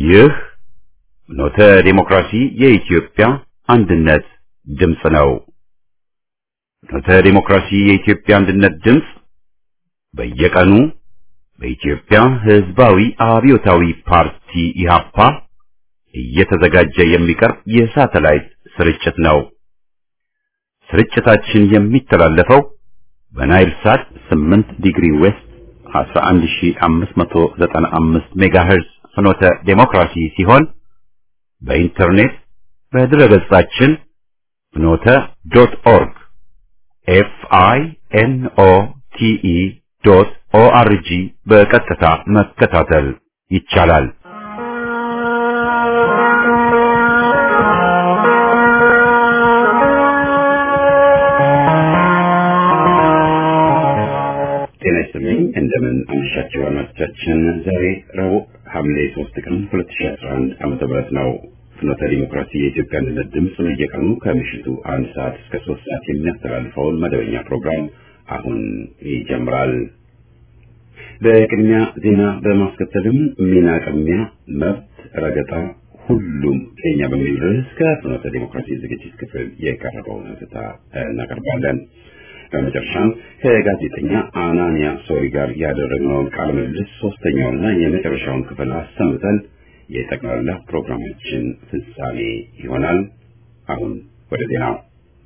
ይህ ኖተ ዴሞክራሲ የኢትዮጵያ አንድነት ድምፅ ነው። ኖተ ዴሞክራሲ የኢትዮጵያ አንድነት ድምፅ በየቀኑ በኢትዮጵያ ሕዝባዊ አብዮታዊ ፓርቲ ኢህአፓ እየተዘጋጀ የሚቀርብ የሳተላይት ስርጭት ነው። ስርጭታችን የሚተላለፈው በናይል ሳት 8 ዲግሪ ዌስት 11595 ሜጋሄርዝ ፍኖተ ዴሞክራሲ ሲሆን በኢንተርኔት በድረገጻችን ፍኖተ ዶት ኦርግ ኤፍ አይ ኤን ኦ ቲ ኢ ዶት ኦ አር ጂ በቀጥታ መከታተል ይቻላል። ጤና ይስጥልኝ። እንደምን አመሻችሁ አድማጮቻችን። ዛሬ ረቡዕ ሐምሌ 3 ቀን 2011 ዓመተ ምህረት ነው። ፍኖተ ዲሞክራሲ የኢትዮጵያ አንድነት ድምፅ በየቀኑ ከምሽቱ አንድ ሰዓት እስከ ሶስት ሰዓት የሚያስተላልፈውን መደበኛ ፕሮግራም አሁን ይጀምራል። በቅድሚያ ዜና በማስከተልም ሚና ቅሚያ፣ መብት ረገጣ፣ ሁሉም ከኛ በሚል ርዕስ ከፍኖተ ዲሞክራሲ ዝግጅት ክፍል የቀረበውን ሀተታ እናቀርባለን። በመጨረሻም ከጋዜጠኛ አናንያ ሶሪ ጋር ያደረግነውን ቃለ ምልልስ ሶስተኛውና የመጨረሻውን ክፍል አሰምተን የጠቅላላ ፕሮግራማችን ፍጻሜ ይሆናል። አሁን ወደ ዜናው።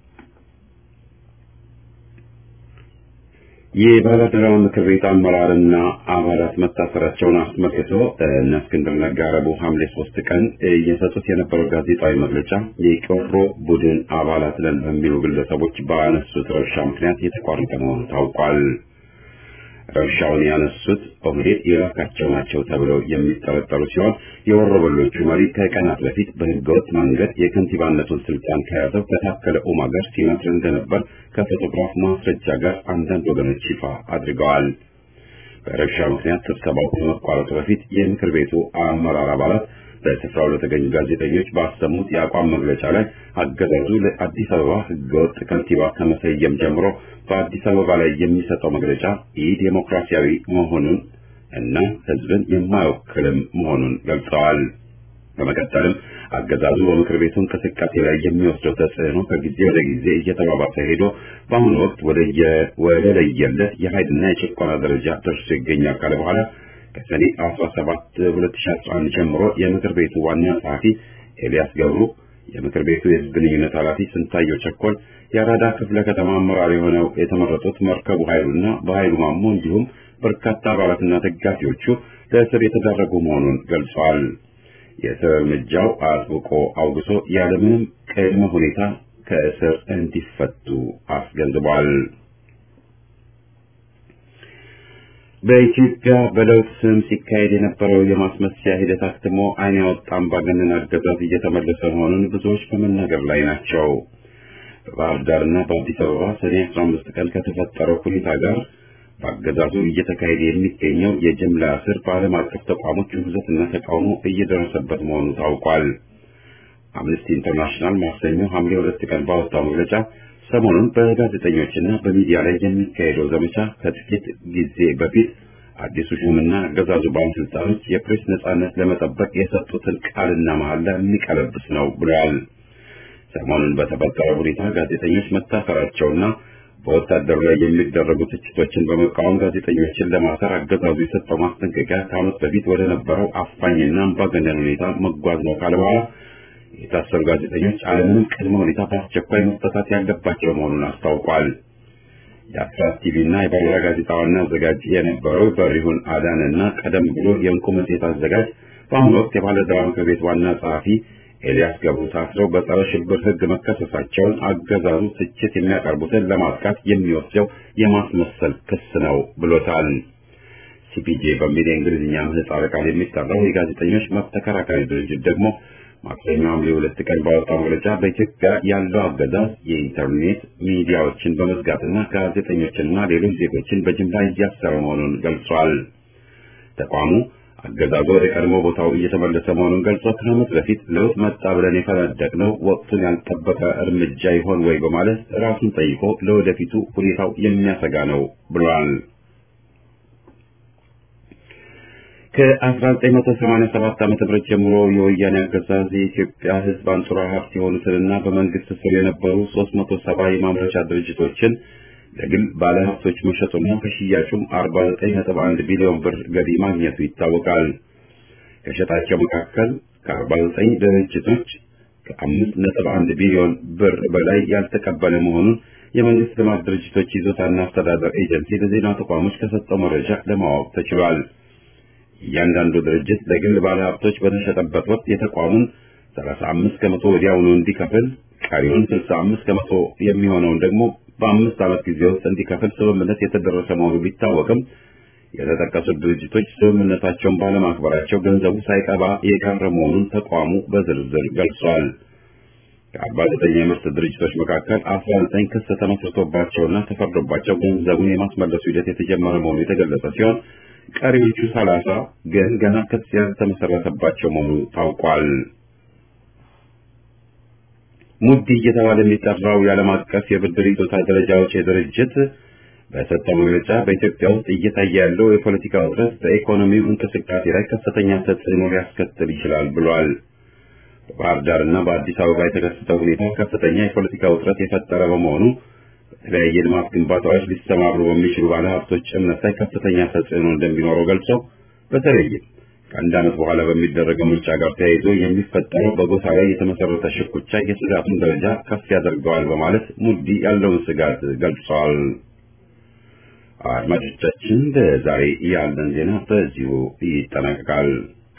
የባለአደራው ምክር ቤት አመራርና አባላት መታሰራቸውን አስመልክቶ እነ እስክንድር ነጋ ረቡዕ ሐምሌ ሶስት ቀን እየሰጡት የነበረው ጋዜጣዊ መግለጫ የቄሮ ቡድን አባላት ነን በሚሉ ግለሰቦች ባነሱት ረብሻ ምክንያት የተቋረጠ መሆኑ ታውቋል። ረብሻውን ያነሱት ኦህዴድ የላካቸው ናቸው ተብለው የሚጠረጠሩ ሲሆን የወሮበሎቹ መሪ ከቀናት በፊት በህገወጥ መንገድ የከንቲባነቱን ስልጣን ከያዘው ከታከለ ኡማ ጋር ሲመክር እንደነበር ከፎቶግራፍ ማስረጃ ጋር አንዳንድ ወገኖች ይፋ አድርገዋል። በረብሻ ምክንያት ስብሰባው ከመቋረጡ በፊት የምክር ቤቱ አመራር አባላት በስፍራው ለተገኙ ጋዜጠኞች ባሰሙት የአቋም መግለጫ ላይ አገዛዙ ለአዲስ አበባ ህገወጥ ከንቲባ ከመሰየም ጀምሮ በአዲስ አበባ ላይ የሚሰጠው መግለጫ ኢ ዴሞክራሲያዊ መሆኑን እና ህዝብን የማይወክልም መሆኑን ገልጸዋል። በመቀጠልም አገዛዙ በምክር ቤቱ እንቅስቃሴ ላይ የሚወስደው ተጽዕኖ ከጊዜ ወደ ጊዜ እየተባባሰ ሄዶ በአሁኑ ወቅት ወደ ለየለት የኃይልና የጭቆና ደረጃ ደርሶ ይገኛል ካለ በኋላ ከሰኔ 17 2011 ጀምሮ የምክር ቤቱ ዋና ጸሐፊ ኤልያስ ገብሩ፣ የምክር ቤቱ የህዝብ ግንኙነት ኃላፊ ስንታየው ቸኮል፣ የአራዳ ክፍለ ከተማ አመራር የሆነው የተመረጡት መርከቡ ኃይሉና በኃይሉ ማሞ እንዲሁም በርካታ አባላትና ደጋፊዎቹ ለእስር የተዳረጉ መሆኑን ገልጸዋል። የእስር እርምጃው አጥብቆ አውግሶ ያለምንም ቅድመ ሁኔታ ከእስር እንዲፈቱ አስገንዝቧል። በኢትዮጵያ በለውጥ ስም ሲካሄድ የነበረው የማስመሰያ ሂደት አክትሞ ዓይን ያወጣ አምባገነን አገዛዝ እየተመለሰ መሆኑን ብዙዎች በመናገር ላይ ናቸው። በባህር ዳርና በአዲስ አበባ ሰኔ 15 ቀን ከተፈጠረው ሁኔታ ጋር በአገዛዙ እየተካሄደ የሚገኘው የጅምላ እስር በዓለም አቀፍ ተቋሞች ውግዘትና ተቃውሞ እየደረሰበት መሆኑ ታውቋል። አምነስቲ ኢንተርናሽናል ማክሰኞ ሐምሌ ሁለት ቀን ባወጣው መግለጫ ሰሞኑን በጋዜጠኞችና በሚዲያ ላይ የሚካሄደው ዘመቻ ከጥቂት ጊዜ በፊት አዲሱ ሹምና አገዛዙ ባለስልጣኖች የፕሬስ ነጻነት ለመጠበቅ የሰጡትን ቃልና መሐላ የሚቀለብስ ነው ብለዋል። ሰሞኑን በተፈጠረው ሁኔታ ጋዜጠኞች መታሰራቸውና በወታደሩ ላይ የሚደረጉ ትችቶችን በመቃወም ጋዜጠኞችን ለማሰር አገዛዙ የሰጠው ማስጠንቀቂያ ከዓመት በፊት ወደ ነበረው አፋኝና አምባገነን ሁኔታ መጓዝ ነው ካለ በኋላ የታሰሩ ጋዜጠኞች አለምንም ቅድመ ሁኔታ በአስቸኳይ መፈታት ያለባቸው መሆኑን አስታውቋል። የአስራት ቲቪ እና የባልራ ጋዜጣ ዋና አዘጋጅ የነበረው በሪሁን አዳን እና ቀደም ብሎ የእንቁ መጽሔት አዘጋጅ በአሁኑ ወቅት የባለድራ ምክር ቤት ዋና ጸሐፊ ኤልያስ ገብሩ ታስረው በጸረ ሽብር ሕግ መከሰሳቸውን አገዛዙ ትችት የሚያቀርቡትን ለማጥቃት የሚወስደው የማስመሰል ክስ ነው ብሎታል። ሲፒጄ በሚል የእንግሊዝኛ ምህጻረ ቃል የሚጠራው የጋዜጠኞች መብት ተከራካሪ ድርጅት ደግሞ ማክሰኞ ሐምሌ ሁለት ቀን ባወጣው መግለጫ በኢትዮጵያ ያለው አገዛዝ የኢንተርኔት ሚዲያዎችን በመዝጋትና ጋዜጠኞችንና ሌሎች ዜጎችን በጅምላ እያሰረ መሆኑን ገልጿል። ተቋሙ አገዛዙ ወደ ቀድሞ ቦታው እየተመለሰ መሆኑን ገልጾ ከዓመት በፊት ለውጥ መጣ ብለን የፈነደቅነው ወቅቱን ያልጠበቀ እርምጃ ይሆን ወይ በማለት ራሱን ጠይቆ ለወደፊቱ ሁኔታው የሚያሰጋ ነው ብሏል። ከ1987 ዓ.ም ጀምሮ የወያኔ አገዛዝ የኢትዮጵያ ሕዝብ አንጡራ ሀብት የሆኑትንና በመንግስት ስር የነበሩ 370 የማምረቻ ድርጅቶችን ለግል ባለሀብቶች መሸጡና ከሽያጩም 49.1 ቢሊዮን ብር ገቢ ማግኘቱ ይታወቃል። ከሸጣቸው መካከል ከ49 ድርጅቶች ከ5.1 ቢሊዮን ብር በላይ ያልተቀበለ መሆኑን የመንግስት ልማት ድርጅቶች ይዞታና አስተዳደር ኤጀንሲ ለዜና ተቋሞች ከሰጠው መረጃ ለማወቅ ተችሏል። እያንዳንዱ ድርጅት ለግል ባለሀብቶች በተሸጠበት ወቅት የተቋሙን 35 ከመቶ ወዲያውኑ እንዲከፍል፣ ቀሪውን 65 ከመቶ የሚሆነውን ደግሞ በአምስት ዓመት ጊዜ ውስጥ እንዲከፍል ስምምነት የተደረሰ መሆኑ ቢታወቅም የተጠቀሱት ድርጅቶች ስምምነታቸውን ባለማክበራቸው ገንዘቡ ሳይቀባ የቀረ መሆኑን ተቋሙ በዝርዝር ገልጿል። ከአርባ ዘጠኝ የምርት ድርጅቶች መካከል አስራ ዘጠኝ ክስ ተመስርቶባቸውና ተፈርዶባቸው ገንዘቡን የማስመለሱ ሂደት የተጀመረ መሆኑ የተገለጸ ሲሆን ቀሪዎቹ ሰላሳ ግን ገና ክስ ያልተመሰረተባቸው መሆኑ ታውቋል። ሙዲ እየተባለ የሚጠራው የዓለም አቀፍ የብድር ይዞታ ደረጃዎች ድርጅት በሰጠው መግለጫ በኢትዮጵያ ውስጥ እየታየ ያለው የፖለቲካ ውጥረት በኢኮኖሚው እንቅስቃሴ ላይ ከፍተኛ ተጽዕኖ ሊያስከትል ይችላል ብሏል። በባህር ዳር እና በአዲስ አበባ የተከሰተው ሁኔታ ከፍተኛ የፖለቲካ ውጥረት የፈጠረ በመሆኑ በተለያየ ልማት ግንባታዎች ሊሰማሩ በሚችሉ ባለሀብቶች እምነት ላይ ከፍተኛ ተጽዕኖ እንደሚኖረው ገልጸው በተለይም ከአንድ ዓመት በኋላ በሚደረገው ምርጫ ጋር ተያይዞ የሚፈጠረው በጎሳ ላይ የተመሰረተ ሽኩቻ የስጋቱን ደረጃ ከፍ ያደርገዋል በማለት ሙዲ ያለውን ስጋት ገልጸዋል። አድማጮቻችን ለዛሬ ያለን ዜና በዚሁ ይጠናቀቃል።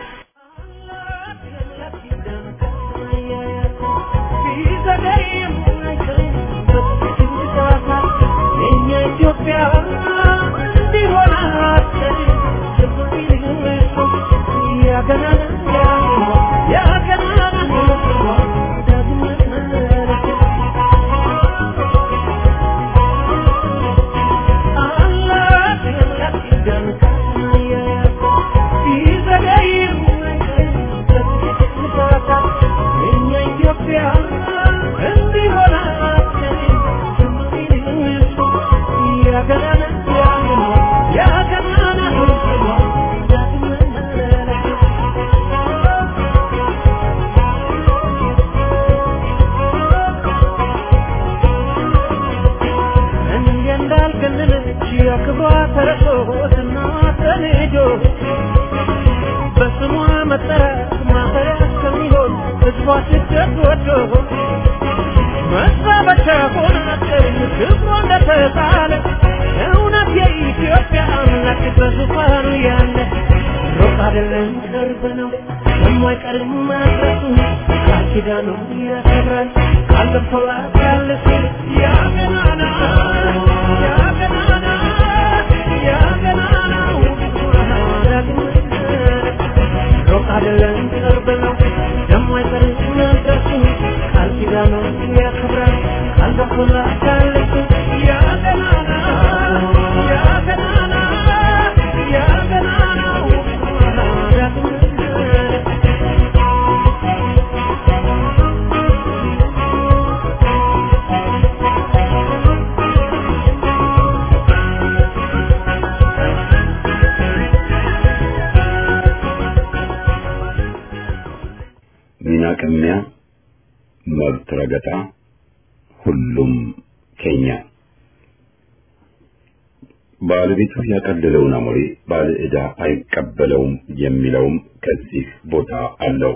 ሚና ቅሚያ፣ መብት ረገጣ፣ ሁሉም ከኛ ባለቤቱ ያቀለለውን አሞሌ ባለ ዕዳ አይቀበለውም የሚለውም ከዚህ ቦታ አለው።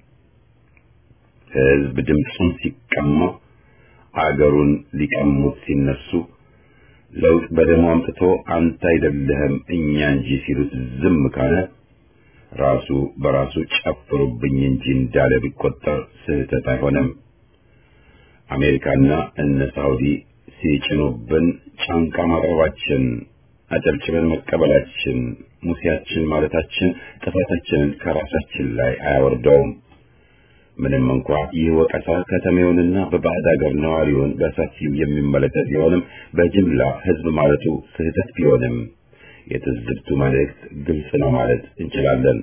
ሕዝብ ድምፁን ሲቀማ አገሩን ሊቀሙት ሲነሱ ለውጥ በደሙ አምጥቶ አንተ አይደለህም እኛ እንጂ ሲሉት ዝም ካለ ራሱ በራሱ ጨፍሩብኝ እንጂ እንዳለ ቢቆጠር ስህተት አይሆንም። አሜሪካና እነ ሳውዲ ሲጭኑብን ጫንቃ ማቅረባችን፣ አጨብጭበን መቀበላችን፣ ሙሴያችን ማለታችን ጥፋታችንን ከራሳችን ላይ አያወርደውም። ምንም እንኳ ይህ ወቀሳ ከተሜውንና በባዕድ አገር ነዋሪውን በሰፊው የሚመለከት ቢሆንም በጅምላ ሕዝብ ማለቱ ስህተት ቢሆንም የትዝብቱ መልእክት ግልጽ ነው ማለት እንችላለን።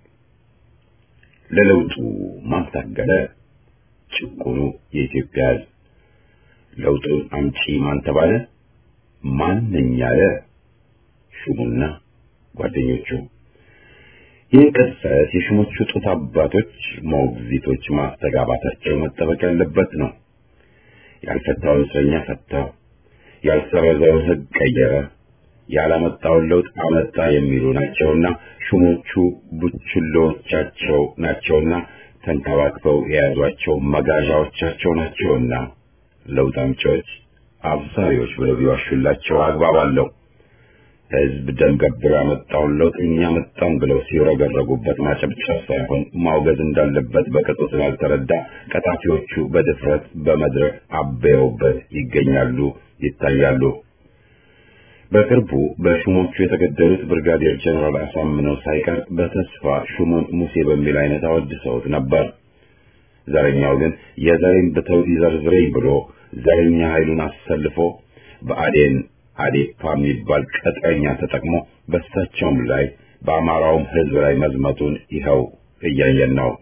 ለለውጡ ማን ታገለ? ጭቁኑ የኢትዮጵያ ሕዝብ። ለውጡን አምጪ ማን ተባለ? ማን ነኝ ያለ? ሹሙና ጓደኞቹ። ይህ ቅጽበት የሹሞቹ ጡት አባቶች ሞግዚቶች ማስተጋባታቸው መጠበቅ ያለበት ነው። ያልፈታውን እስረኛ ፈታው፣ ያልሰረዘውን ሕግ ቀየረ፣ ያላመጣውን ለውጥ አመጣ የሚሉ ናቸውና ሹሞቹ ቡችሎቻቸው ናቸውና ተንከባክበው የያዟቸው መጋዣዎቻቸው ናቸውና ለውጥ አምጪዎች አብሳሪዎች ብለው ቢዋሹላቸው አግባብ አለው። ሕዝብ ደም ገብሮ ያመጣውን ለውጥ እኛ መጣን ብለው ሲረገረጉበት ማጨብጨብ ሳይሆን ማውገዝ እንዳለበት በቅጡ ስላልተረዳ ቀጣፊዎቹ በድፍረት በመድረክ አበየውበት ይገኛሉ፣ ይታያሉ። በቅርቡ በሹሞቹ የተገደሉት ብርጋዴር ጀነራል አሳምነው ሳይቀር በተስፋ ሹሙን ሙሴ በሚል አይነት አወድሰውት ነበር። ዘረኛው ግን የዘሬን ብተው ይዘርዝረኝ ብሎ ዘረኛ ኃይሉን አሰልፎ በአዴን አዴፓ የሚባል ቀጥረኛ ተጠቅሞ በሳቸውም ላይ በአማራውም ሕዝብ ላይ መዝመቱን ይኸው እያየን ነው።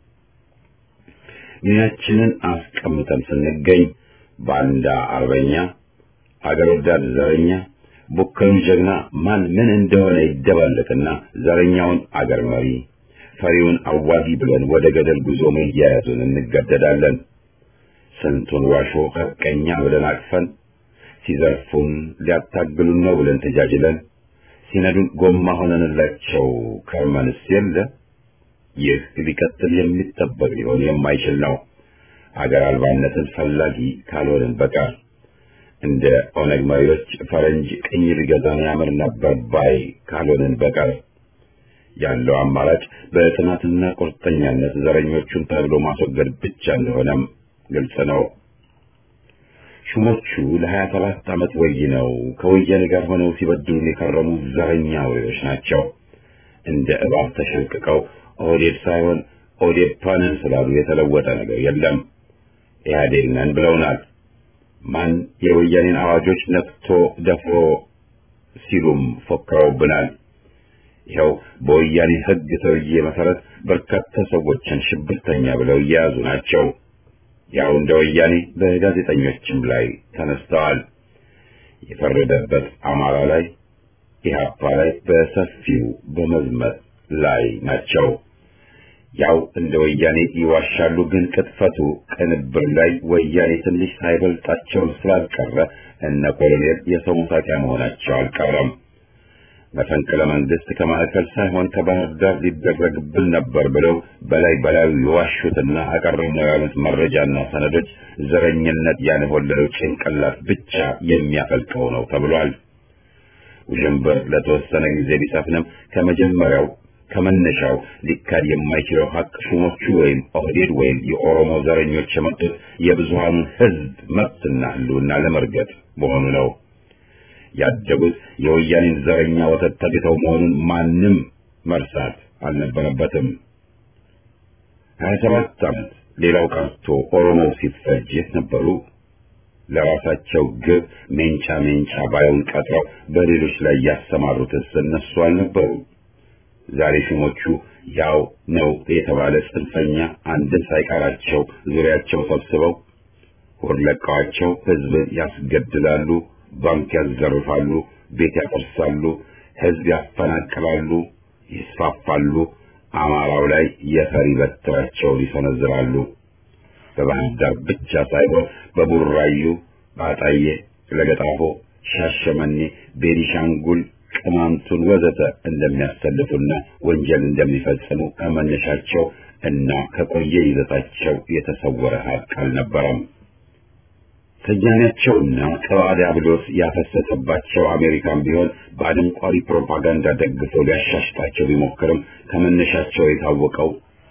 ሚናችንን አስቀምጠን ስንገኝ ባንዳ አርበኛ፣ አገር ወዳድ ዘረኛ፣ ቡከኑ ጀግና ማን ምን እንደሆነ ይደባለቅና ዘረኛውን አገር መሪ ፈሪውን አዋጊ ብለን ወደ ገደል ጉዞ መያያዙን እንገደዳለን። ስንቱን ዋሾ ሐቀኛ ብለን አቅፈን ሲዘርፉን ሊያታግሉን ነው ብለን ተጃጅለን ሲነዱን ጎማ ሆነንላቸው ከርመንስ የለ። ይህ ሊቀጥል የሚጠበቅ ሊሆን የማይችል ነው። አገር አልባነትን ፈላጊ ካልሆንን በቀር እንደ ኦነግ መሪዎች ፈረንጅ ቅኝ ሊገዛን ያምር ነበር ባይ ካልሆንን በቀር ያለው አማራጭ በጽናትና ቁርጠኛነት ዘረኞቹን ተብሎ ማስወገድ ብቻ እንደሆነም ግልጽ ነው። ሹሞቹ ለሀያ ሰባት ዓመት ወይነው ከወያኔ ጋር ሆነው ሲበድሉን የከረሙ ዘረኛ አውሬዎች ናቸው። እንደ እባብ ተሸንቅቀው ኦህዴድ ሳይሆን ኦዴፓ ነን ስላሉ የተለወጠ ነገር የለም። ኢህአዴግ ነን ብለውናል። ማን የወያኔን አዋጆች ነክቶ ደፍሮ ሲሉም ፎክረውብናል። ይኸው በወያኔ ሕግ ተብዬ መሰረት በርካታ ሰዎችን ሽብርተኛ ብለው እየያዙ ናቸው። ያው እንደ ወያኔ በጋዜጠኞችም ላይ ተነስተዋል። የፈረደበት አማራ ላይ ኢህአፓ ላይ በሰፊው በመዝመት ላይ ናቸው። ያው እንደ ወያኔ ይዋሻሉ፣ ግን ቅጥፈቱ ቅንብር ላይ ወያኔ ትንሽ ሳይበልጣቸው ስላልቀረ እነ ኮሎኔል የሰው መሳቂያ መሆናቸው አልቀረም። መፈንቅለ መንግስት ከማዕከል ሳይሆን ከባህር ዳር ሊደረግብን ነበር ብለው በላይ በላዩ የዋሹትና አቀረብነው ያሉት መረጃና ሰነዶች ዘረኝነት ያንሆለለው ጭንቅላት ብቻ የሚያፈልቀው ነው ተብሏል። ውዥንብር ለተወሰነ ጊዜ ቢሰፍንም ከመጀመሪያው ከመነሻው ሊካድ የማይችለው ሀቅ ሹሞቹ ወይም ኦህዴድ ወይም የኦሮሞ ዘረኞች የመጡት የብዙሃኑን ሕዝብ መብትና ሕልውና ለመርገጥ መሆኑ ነው። ያደጉት የወያኔን ዘረኛ ወተት ተግተው መሆኑን ማንም መርሳት አልነበረበትም። ሀያ ሰባት ዓመት ሌላው ቀርቶ ኦሮሞ ሲፈጅ የት ነበሩ? ለራሳቸው ግብ ሜንጫ ሜንጫ ባዩን ቀጥረው በሌሎች ላይ ያሰማሩትስ እነሱ አልነበሩ? ዛሬ ሹሞቹ ያው ነው የተባለ ጽንፈኛ አንድን ሳይቀራቸው ዙሪያቸው ሰብስበው ሆድ ለቀዋቸው ሕዝብን ያስገድላሉ፣ ባንክ ያዘርፋሉ፣ ቤት ያፈርሳሉ፣ ሕዝብ ያፈናቅላሉ፣ ይስፋፋሉ። አማራው ላይ የፈሪ በትራቸውን ይሰነዝራሉ። በባህር ዳር ብቻ ሳይሆን በቡራዩ፣ በአጣዬ፣ ለገጣፎ፣ ሻሸመኔ፣ ቤኒሻንጉል ቅማንቱን ወዘተ እንደሚያሰልፉና ወንጀል እንደሚፈጽሙ ከመነሻቸው እና ከቆየ ይዘታቸው የተሰወረ ሀቅ አልነበረም። ሰያኔያቸውና ቅብአ ዲያብሎስ ያፈሰሰባቸው አሜሪካን ቢሆን በአደንቋሪ ፕሮፓጋንዳ ደግፎ ሊያሻሽጣቸው ቢሞክርም ከመነሻቸው የታወቀው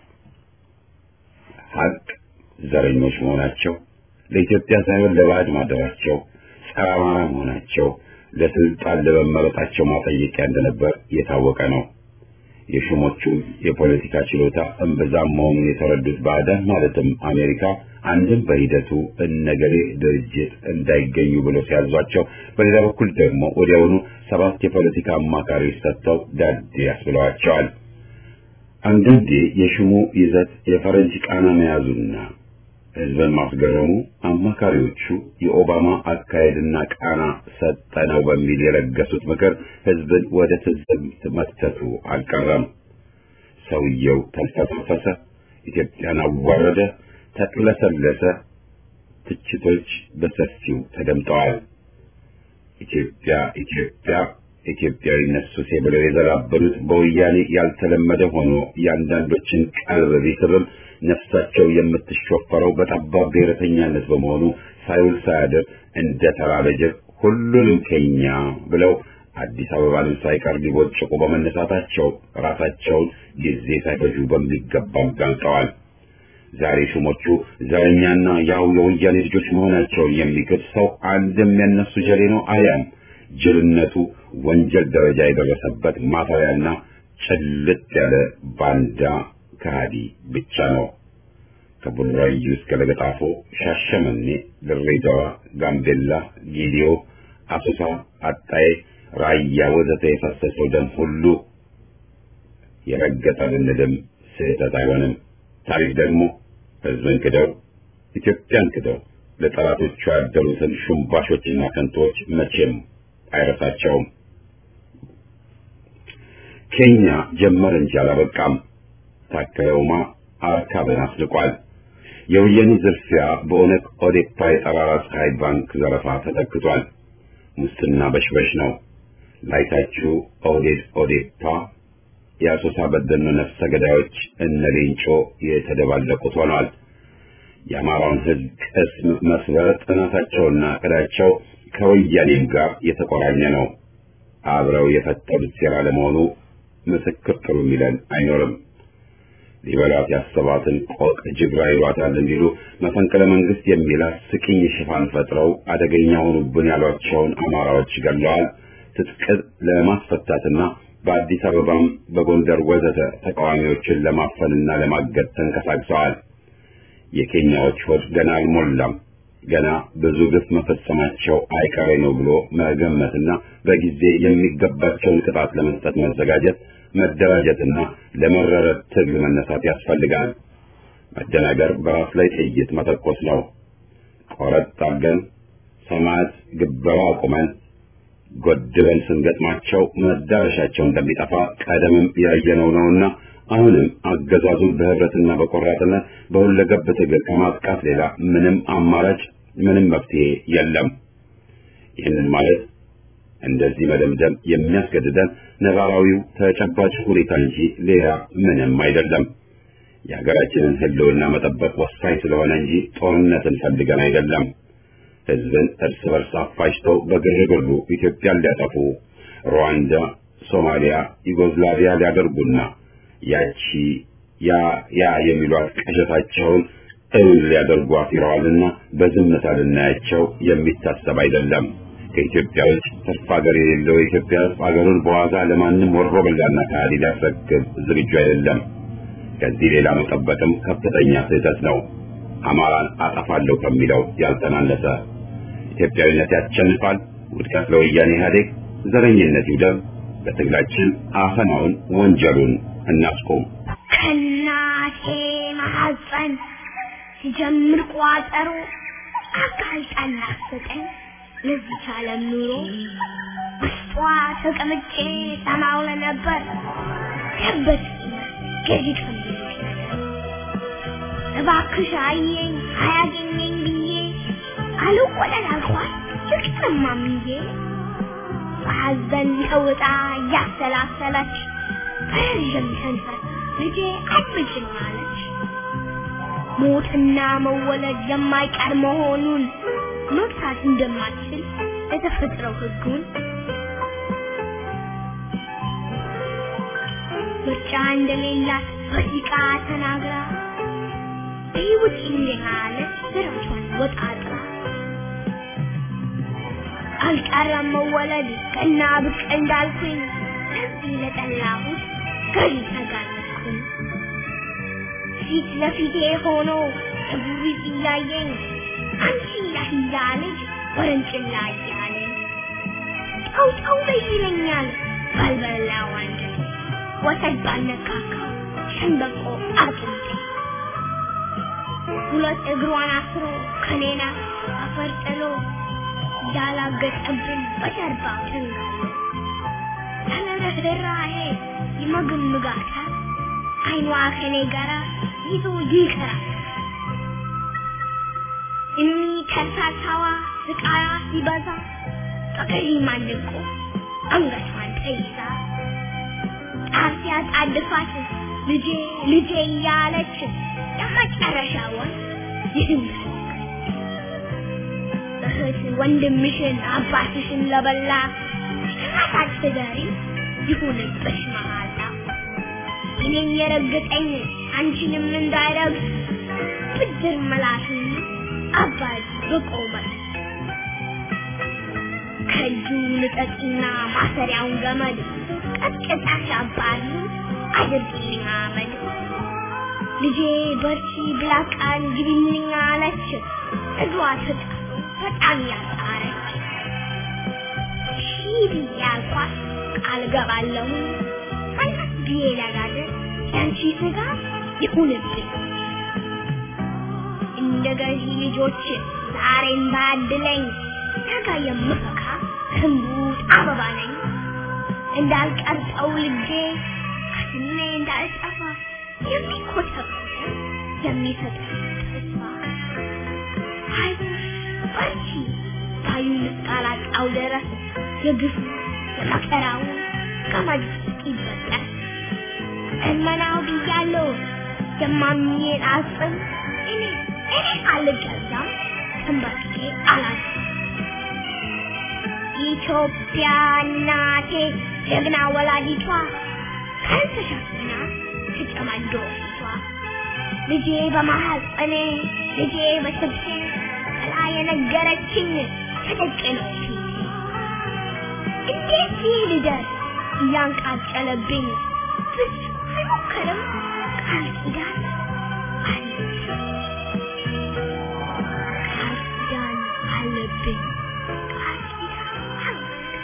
ሀቅ ዘረኞች መሆናቸው፣ ለኢትዮጵያ ሳይሆን ለባዕድ ማደራቸው፣ ጸረ አማራ መሆናቸው ለስልጣን ለመመረጣቸው ማጠየቂያ እንደነበር የታወቀ ነው። የሹሞቹ የፖለቲካ ችሎታ እምብዛም መሆኑን የተረዱት ባዕዳን ማለትም አሜሪካ አንድም በሂደቱ እነገሌ ድርጅት እንዳይገኙ ብሎ ሲያዟቸው፣ በሌላ በኩል ደግሞ ወዲያውኑ ሰባት የፖለቲካ አማካሪዎች ሰጥተው ዳዴ ያስብለዋቸዋል። አንዳንዴ የሹሙ ይዘት የፈረንጅ ቃና መያዙና ሕዝብን ማስገረሙ አማካሪዎቹ የኦባማ አካሄድና ቃና ሰጠነው በሚል የለገሱት ምክር ሕዝብን ወደ ትዝብት መክተቱ አልቀረም። ሰውየው ተልፈሰፈሰ፣ ኢትዮጵያን አዋረደ፣ ተቅለሰለሰ። ትችቶች በሰፊው ተደምጠዋል። ኢትዮጵያ ኢትዮጵያ ኢትዮጵያዊነት ሱሴ ብለው የዘላበሉት በወያኔ ያልተለመደ ሆኖ የአንዳንዶችን ቀልብ ቢስብም ነፍሳቸው የምትሾፈረው በጠባብ ብሔረተኛነት በመሆኑ ሳይውል ሳያድር እንደ ተራበ ጅብ ሁሉንም ከኛ ብለው አዲስ አበባንም ሳይቀር ሊቦጭቁ በመነሳታቸው ራሳቸውን ጊዜ ሳይፈጁ በሚገባ አጋልጠዋል። ዛሬ ሹሞቹ ዘረኛና ያው የወያኔ ልጆች መሆናቸውን የሚክድ ሰው አንድም የነሱ ጀሌ ነው አሊያም ጅልነቱ ወንጀል ደረጃ የደረሰበት ማፈሪያና ጭልጥ ያለ ባንዳ ከሃዲ ብቻ ነው። ከቡራዩ እስከ ለገጣፎ፣ ሻሸመኔ፣ ድሬዳዋ፣ ጋምቤላ፣ ጌዲዮ፣ አሶሳ፣ አጣዬ፣ ራያ ወዘተ የፈሰሰው ደም ሁሉ የረገጠ ብንልም ስህተት አይሆንም። ታሪክ ደግሞ ህዝብን ክደው ኢትዮጵያን ክደው ለጠላቶቹ ያደሩትን ሹምባሾችና ከንቶች መቼም አይረሳቸውም። ኬኛ ጀመር እንጂ አላበቃም። ታከለ ኡማ አርካብን አስልቋል። የወያኔ ዝርፊያ በኦነግ ኦዴፓ የጠራራ ፀሐይ ባንክ ዘረፋ ተተክቷል። ሙስና በሽበሽ ነው። ላይታችሁ ኦህዴድ ኦዴፓ የአሶሳ በደኖ ነፍሰ ገዳዮች እነ ሌንጮ የተደባለቁት ሆኗል። የአማራውን ህዝብ ቅስም መስበር ጥናታቸውና እቅዳቸው ከወያኔም ጋር የተቆራኘ ነው። አብረው የፈጠሩት ሴራ ለመሆኑ ምስክር ጥሩ የሚለን አይኖርም። ሊበላት ያሰባትን ቆቅ ጅግራ ይሏታል እንዲሉ መፈንቅለ መንግስት የሚል አስቂኝ ሽፋን ፈጥረው አደገኛ ሆኑብን ያሏቸውን አማራዎች ገለዋል። ትጥቅ ለማስፈታትና በአዲስ አበባም በጎንደር ወዘተ ተቃዋሚዎችን ለማፈንና ለማገድ ተንቀሳቅሰዋል። የኬንያዎች ሆድ ገና አልሞላም። ገና ብዙ ግፍ መፈጸማቸው አይቀሬ ነው ብሎ መገመትና በጊዜ የሚገባቸውን ቅጣት ለመስጠት መዘጋጀት፣ መደራጀትና ለመረረ ትግል መነሳት ያስፈልጋል። መደናገር በራስ ላይ ጥይት መተኮስ ነው። ቆረጥ አድርገን ሰማዕት ግበራ አቁመን ጎድበን ስንገጥማቸው መዳረሻቸው እንደሚጠፋ ቀደምም ያየነው ነውና አሁንም አገዛዙን በህብረትና በቆራጥነት በሁለገብ ትግል ከማጥቃት ሌላ ምንም አማራጭ ምንም መፍትሄ የለም። ይህንን ማለት እንደዚህ መደምደም የሚያስገድደን ነባራዊው ተጨባጭ ሁኔታ እንጂ ሌላ ምንም አይደለም። የሀገራችንን ህልውና መጠበቅ ወሳኝ ስለሆነ እንጂ ጦርነትን ፈልገን አይደለም። ህዝብን እርስ በርስ አፋጅተው በግርግሩ ኢትዮጵያን ሊያጠፉ ሩዋንዳ፣ ሶማሊያ፣ ዩጎዝላቪያ ሊያደርጉና ያቺ ያ ያ የሚሏት ቅዠታቸውን እውን ሊያደርጉ አፊረዋልና በዝምታ ልናያቸው የሚታሰብ አይደለም። ከኢትዮጵያ ውጭ ትርፍ ሀገር የሌለው የኢትዮጵያ ህዝብ ሀገሩን በዋዛ ለማንም ወሮ በላና ከሃዲ ሊያስረክብ ዝግጁ አይደለም። ከዚህ ሌላ መጠበቅም ከፍተኛ ስህተት ነው። አማራን አጠፋለሁ ከሚለው ያልተናነሰ ኢትዮጵያዊነት ያሸንፋል። ውድቀት ለወያኔ ኢህአዴግ፣ ዘረኝነት ይውደም። በትግላችን አፈናውን ወንጀሉን እናስቆም። ከእናቴ ማሐፀን ሲጀምር ቋጠሮ አጋልጣን ላሰጠኝ ለዚች ዓለም ኑሮ ውስጧ ተቀምጬ ሰማው ለነበር ከበት ገዢ እባክሽ አየኝ አያገኘኝ ብዬ አልቆለል አልኳት ልቅጠማምዬ በሐዘን ተውጣ እያሰላሰለች በረዥም ሰንፈር ልጄ አድምጭኝ አለች። ሞትና መወለድ የማይቀር መሆኑን መግታት እንደማትችል የተፈጥረው ሕጉን ምርጫ እንደሌላት በሲቃ ተናግራ በሕይወት እንደሃለች ስራቿን ወጣጥራ አልቀረም መወለድ ቀና ብቅ እንዳልኩኝ ለዚህ ለጠላሁት ገዢ ተጋለጥኩኝ። ፊት ለፊቴ ሆኖ እጉሪት እያየኝ አንቺ ያህያ ልጅ ወረንጭላ እያለኝ ጠው ጠው በይ ይለኛል ባልበላው አንጀቴ ወተት ባልነካካው ሸንበቆ አጥንቴ ሁለት እግሯን አስሮ ከኔና አፈር ጥሎ ያላገጠብን በጀርባው ተንጋሎ ያለ ርኅራኄ ይመግምጋታል አይኗ ከኔ ጋራ ይዞ ይቀራል። እኒ ከርሳሳዋ ስቃያ ሲበዛ ጠቅሪ ማንቆ አንገቷን ተይዛ ጣር ሲያጣድፋት ልጄ ልጄ እያለች የመጨረሻውን ይህን እህት ወንድምሽን አባትሽን ለበላ ራሳት ትደሪ ይሁንብሽ መሃላ እኔን የረገጠኝ አንቺንም እንዳይረግጥ ብድር መላሽን አባት በቆመት ከእጁ ልጠቅና ማሰሪያውን ገመድ ቀጥቅጣሽ አባሪ አድርግልኝ አመድ ልጄ በርቺ ብላ ቃል ግቢልኝ አለች እግሯ ተጣ በጣም ያጣረች ሺህ ብዬ አልኳት ቃል ገባለሁ አናት ብዬ ለጋደር ያንቺ ስጋ ይሁንብኝ እንደ ገዢ ልጆች ዛሬን ባድለኝ ነገ የምፈካ ህንቡት አበባ ነኝ እንዳልቀርጠው ልጄ አስሜ እንዳልጠፋ የሚኮተኩት የሚሰጥ ተስፋ አይዞሽ በርቺ ባዩን እስካላጣው ድረስ የግፉ የመከራው ገመድ ይበጠስ እመናው ብያለሁ የማምኜን አጽም እኔ እኔ አልገዛም ተንበርክኬ አላዝም ኢትዮጵያ እናቴ ጀግና ወላዲቷ ካልተሸፍና ትጨማዶ ፊቷ ልጄ በማሐፀኔ ልጄ በስብሴ ጥላ የነገረችኝ ተደቅኖ ፊቴ እንዴት ልደርስ እያንቃጨለብኝ ብዙ አይሞክርም ቃል ኪዳን አለብኝ ቃል ኪዳን አለብኝ ቃል ኪዳን አለብኝ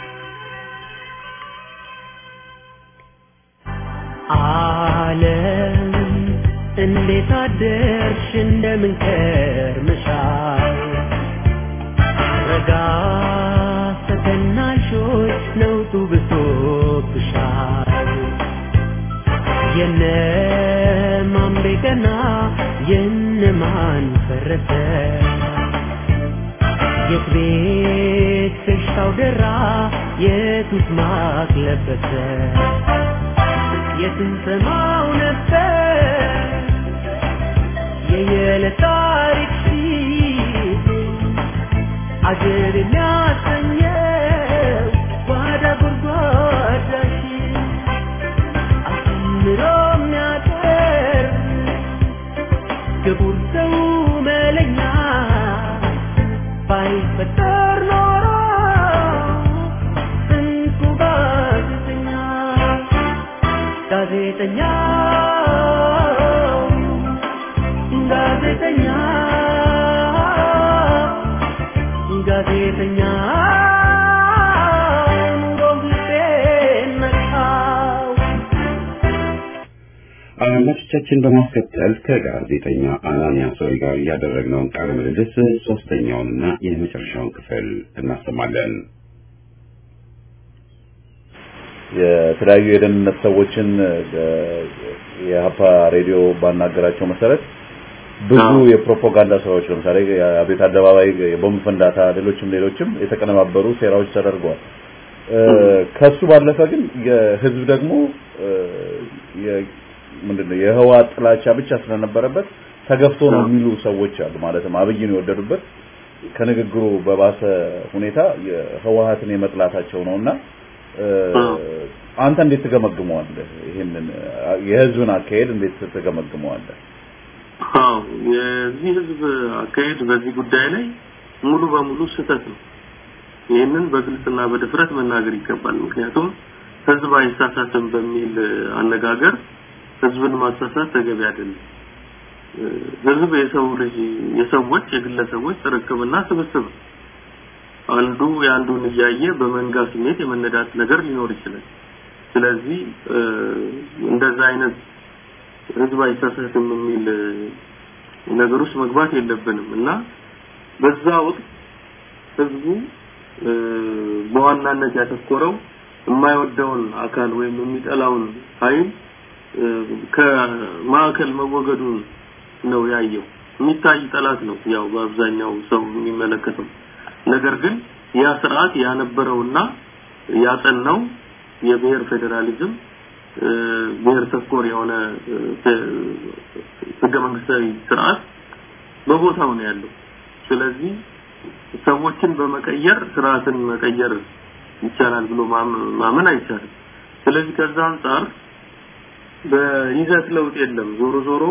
ዓለም እንዴት አደርሽ እንደምን ከርመሻል ረጋ ሰከናሾች ነውጡ ብሶብሻል የነማን ቤቀና የነማን ፈረሰ የት ቤት ፍሽታው ደራ የቱስ ማቅ ለበሰ የትንሰማው ነበር የየዕለት ታሪክ ፊት አገር የሚያሰኘው ጓዳ ጎድጓዳሽ አስምሮ የሚያቀርብ ክቡር ሰው መለኛ ባይፈጠር ኖሮ እንቁ ጋዜጠኛ ጋዜጠኛ ጋዜጠኛ ጋዜጠኛ ኑሮም ልቤን ነካው አድማጮቻችን በማስከተል ከጋዜጠኛ አናንያ ሶሪ ጋር ያደረግነውን ቃለ ምልልስ ሶስተኛውንና የመጨረሻውን ክፍል እናሰማለን። የተለያዩ የደህንነት ሰዎችን የሀፓ ሬዲዮ ባናገራቸው መሰረት ብዙ የፕሮፓጋንዳ ስራዎች ለምሳሌ የአቤት አደባባይ የቦምብ ፍንዳታ፣ ሌሎችም ሌሎችም የተቀነባበሩ ሴራዎች ተደርገዋል። ከሱ ባለፈ ግን የህዝብ ደግሞ ምንድነው የህወሓት ጥላቻ ብቻ ስለነበረበት ተገፍቶ ነው የሚሉ ሰዎች አሉ። ማለትም አብይን የወደዱበት ከንግግሩ በባሰ ሁኔታ የህወሓትን የመጥላታቸው ነውና አንተ እንዴት ትገመግመዋለህ? ይሄንን የህዝብን አካሄድ እንዴት ትገመግመዋለህ? አዎ የዚህ ህዝብ አካሄድ በዚህ ጉዳይ ላይ ሙሉ በሙሉ ስህተት ነው። ይህንን በግልጽና በድፍረት መናገር ይገባል። ምክንያቱም ህዝብ አይሳሳትም በሚል አነጋገር ህዝብን ማሳሳት ተገቢ አይደለም። ህዝብ የሰው ልጅ የሰዎች የግለሰቦች ጥርቅምና ስብስብ ነው። አንዱ የአንዱን እያየ በመንጋ ስሜት የመነዳት ነገር ሊኖር ይችላል። ስለዚህ እንደዛ አይነት ህዝብ አይሳሳትም የሚል ነገር ውስጥ መግባት የለብንም እና በዛ ወቅት ህዝቡ በዋናነት ያተኮረው የማይወደውን አካል ወይም የሚጠላውን ኃይል ከማዕከል መወገዱን ነው ያየው። የሚታይ ጠላት ነው ያው በአብዛኛው ሰው የሚመለከተው። ነገር ግን ያ ስርዓት ያነበረውና ያጸናው የብሔር ፌዴራሊዝም ብሔር ተኮር የሆነ ህገ መንግስታዊ ስርዓት በቦታው ነው ያለው። ስለዚህ ሰዎችን በመቀየር ስርዓትን መቀየር ይቻላል ብሎ ማመን አይቻልም። ስለዚህ ከዛ አንጻር በይዘት ለውጥ የለም። ዞሮ ዞሮ